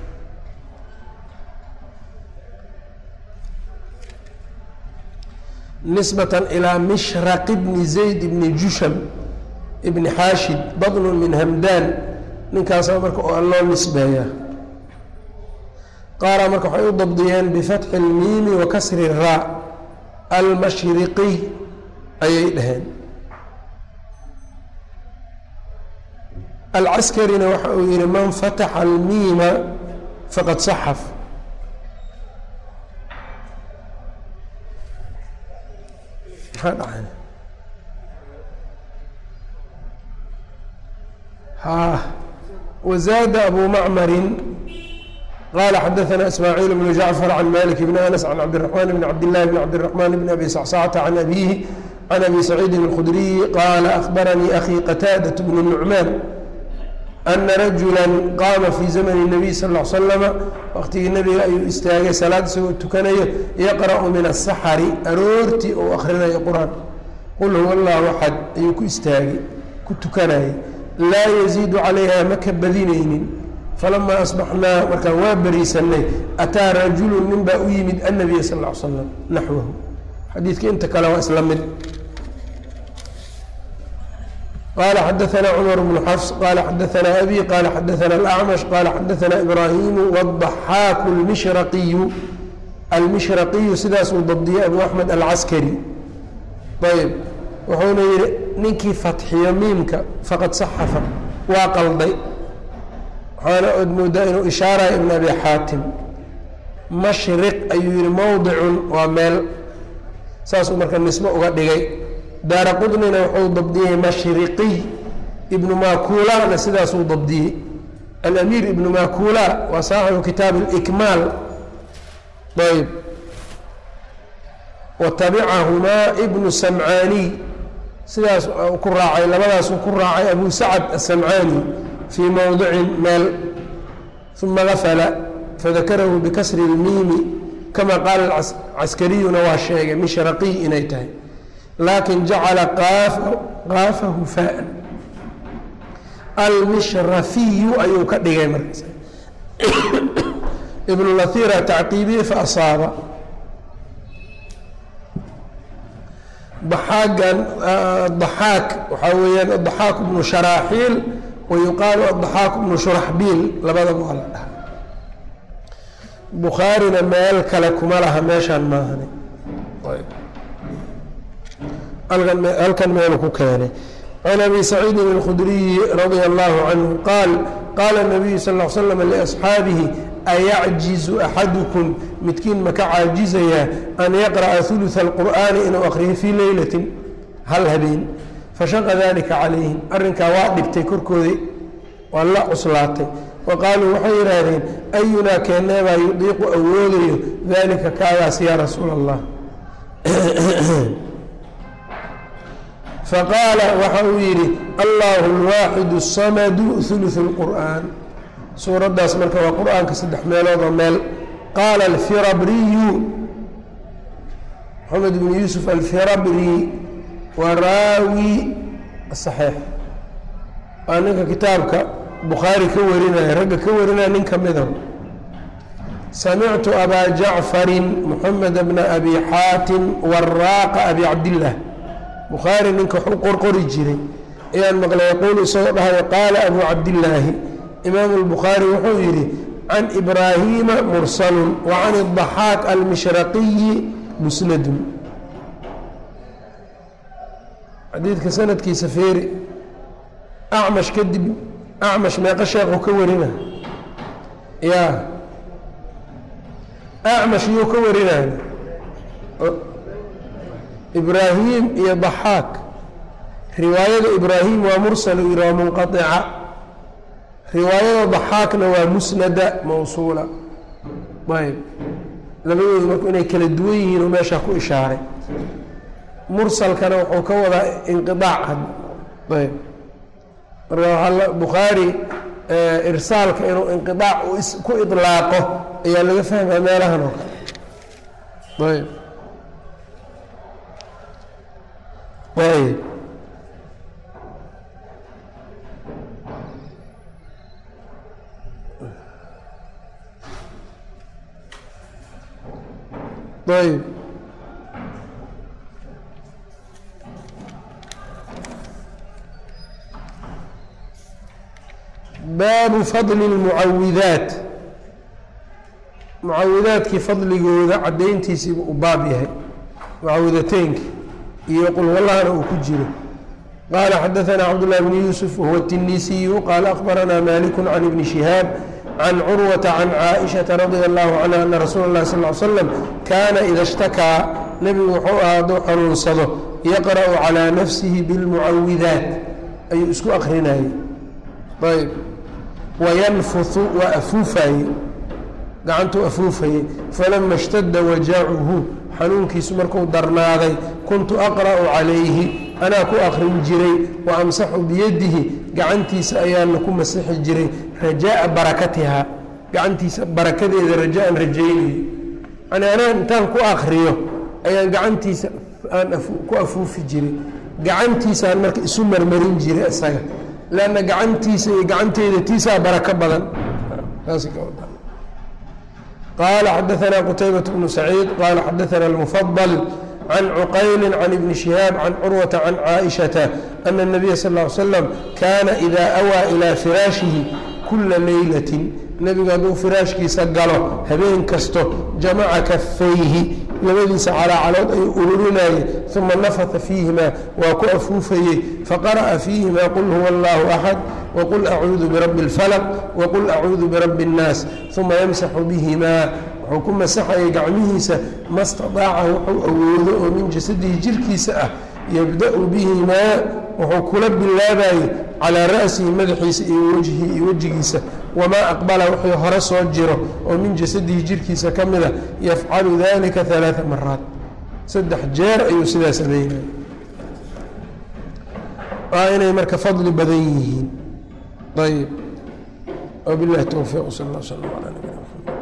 nisbatan ilaa mishraq bni zayd bni jusham ibni xaashid badnu min hamdaan ninkaasa marka oo loo nisbeeyaa qaaraa marka waxay u dabdiyeen bifatxi اlmiimi wa kasri raa almashriqiy ayay dhaheen alcaskarina waxa uu yihi man fataxa almiima faqad saxaf maxaa dhacay ha wazaada abu macmarin qala xadaثna ismaaciil bnu jacfar can malik bni anas can cabdiraxmaan bni cabdillahi bni cabdiraxmaan bni abi sacsacata can abihi can abi saciidin اlkhudriyi qaala ahbaranii akhii qataadaة bnu nucmaan ana rajula qaama fii zamani الnabiy sal ll slama waqtigii nebiga ayuu istaagay salaad isagoo tukanayo yaqra'u min asaxari aroortii ou akhrinayo qur-aan qul huwa allahu axad ayuu ku istaagay ku tukanayay laa yaziidu calayha ma ka badinaynin falamaa asbaxnaa markaan waa beriisanay ataa rajulu nin baa u yimid annabiya sal l slam naxwahu xadiidka inta kale waa isla mid qala xadaثna cmar bnu xafs qala xadaثna abi qala xadaثna اlأcmash qala xadaثna ibraahimu wالضaxaaku اlmishraqiyu almishraqiyu sidaasuu dabdiyey abu axmed alcaskari ayb wuxuuna yihi ninkii fatxiyo miimka faqad saxafa waa qalday waxaana ood moodaa inuu ishaaraya ibn abi xaatim mashriq ayuu yihi mowdicun waa meel saasuu marka nisbo uga dhigay daara qudnina wuxuu dabdiyey mashriqiy ibnu makuulana sidaasuu dabdiyey alamiir ibnu makula waa saaxibu kitaab اlikmaal ayb watabicahumaa ibnu samcaaniy sidaas ku raacay labadaasuu ku raacay abu sacad asamcaani fii mowdicin meel uma gafala fadakarahu bikasri اlmiimi kama qaala caskariyuna waa sheegay mishraqiy inay tahay laakin jacala qaafahu faan almishrafiyu ayuu ka dhigay markaas ibnu lahira tacqiibiye faasaaba daxaagan daxaak waxaa weeyaan adaxaak bnu sharaaxiil wa yuqaalu adaxaak bnu shuraxbiil labadaba waa la dhaha bukhaarina meel kale kuma laha meeshaan maahane halkan meelu ku keenay can abi saciidin اlkhudriyi radia allahu canhu qaal qaala nabiyu sal l slam liasxaabihi ayacjizu axadukum midkiin maka caajizayaa an yaqra'a uluثa اlqur'aani inuu akriyo fii leylatin hal habeen fashaqa dalika calayhim arrinkaa waa dhibtay korkooda waa la cuslaatay wa qaaluu waxay yidhaahdeen ayunaa keeneebaa yudiiqu awoodayo dalika kaagaas yaa rasuula allah faqaala waxa uu yidhi allahu اlwaaxidu الsamadu uluثu اlqur'an suuraddaas marka waa qur-aanka saddex meeloodoo meel qaala alfirabriyu maxamed bnu yuusuf alfirabri waa raawi saxiix waa ninka kitaabka bukhaari ka warinaya ragga ka warinaya nin ka mida samictu abaa jacfarin moxamed bna abi xaatim waraaqa abi cabdillaah bukhaari ninka wax u qorqori jiray ayaan maqlay yaquulu isagoo dhahayo qaala abu cabdillaahi imaamu اlbukhaari wuxuu yidhi can ibraahiima mursalun wa can الضaxaaq almishraqiyi musnadun xadiidka sanadkiisa feeri acmash kadib acmash meeqa sheekhu ka warina ya acmash yuu ka warinaya ibraahim iyo ضaxaaq riwaayada ibraahim waa mursal u yidhi waa munqaطica riwaayada daxaakna waa musnada mawsuula ayb labadoodu marku inay kala duwan yihiin oo meeshaa ku ishaaray mursalkana wuxuu ka wadaa inqiaac ayb marka waaa bukhaari irsaalka inuu inqiaac ku ilaaqo ayaa laga fahmaa meelahan oo kale ayb ayb ayb baabu fadli اlmucawidaat mucawidaadkii fadligooda caddayntiisiiba u baab yahay mucawidateynka iyo qul wallahna uu ku jiro qaala xadaثna cabdالlah bn yuusuf wahuwa الtinisiyu qaala akbaranaa maliku can ibni shihaab can curwata can caaishaةa radia allahu canha ana rasuula اlahi sal ly slam kaana ida ishtakaa nebigu wuxuu ahaa hadduu xanuunsado yaqra'u calىa nafsihi biاlmucawidaat ayuu isku akrinayey ayb wayanfuhu waa afuufaye gacantuu afuufayey falama اshtada wajacuhu xanuunkiisu markuu darnaaday kuntu aqra'u calayhi anaa ku akrin jiray wa amsaxu biyadihi gacantiisa ayaana ku masixi jiray rajaa'a barakatihaa gacantiisa barakadeeda rajaan rajaynayo yani anaa intaan ku akriyo ayaan gacantiisa aan ku afuufi jiray gacantiisaan marka isu marmarin jiray isaga lanna gacantiisa iyo gacanteyda tiisaa barako badan qaala xadaanaa qutaybaة bnu saciid qaala xadaana اlmufadل can cuqayli can ibni shihaab can curwata can caaئiشhaةa ana الnabiya sal ا ly slam kaana ida awaa ilaa firaashihi kula leylati nebigu hadduu firaashkiisa galo habeen kasto jamaca kafayhi labadiisa calaacalood ayuu ururinayey uma nafata fiihimaa waa ku afuufayey faqara'a fiihimaa qul huwa allahu axad waqul acuudu birabbi اlfalq waqul acuudu birabbi اnnaas uma yamsaxu bihimaa wuxuu ku masaxayay gacmihiisa ma staطaaca wuxuu awoodo oo min jasadihi jirkiisa ah yabda'u bihimaa wuxuu kula bilaabayey calaa ra'sihi madaxiisa iyo wejhi iyo wejigiisa wamaa aqbala wixii hore soo jiro oo min jasadihi jirkiisa ka mida yafcalu dalika alaaa maraat saddex jeer ayuu sidaa sameynaya waa inay marka fadli badan yihiin ayb wabilahi towfiiq sal اl slm ala nabina mxamed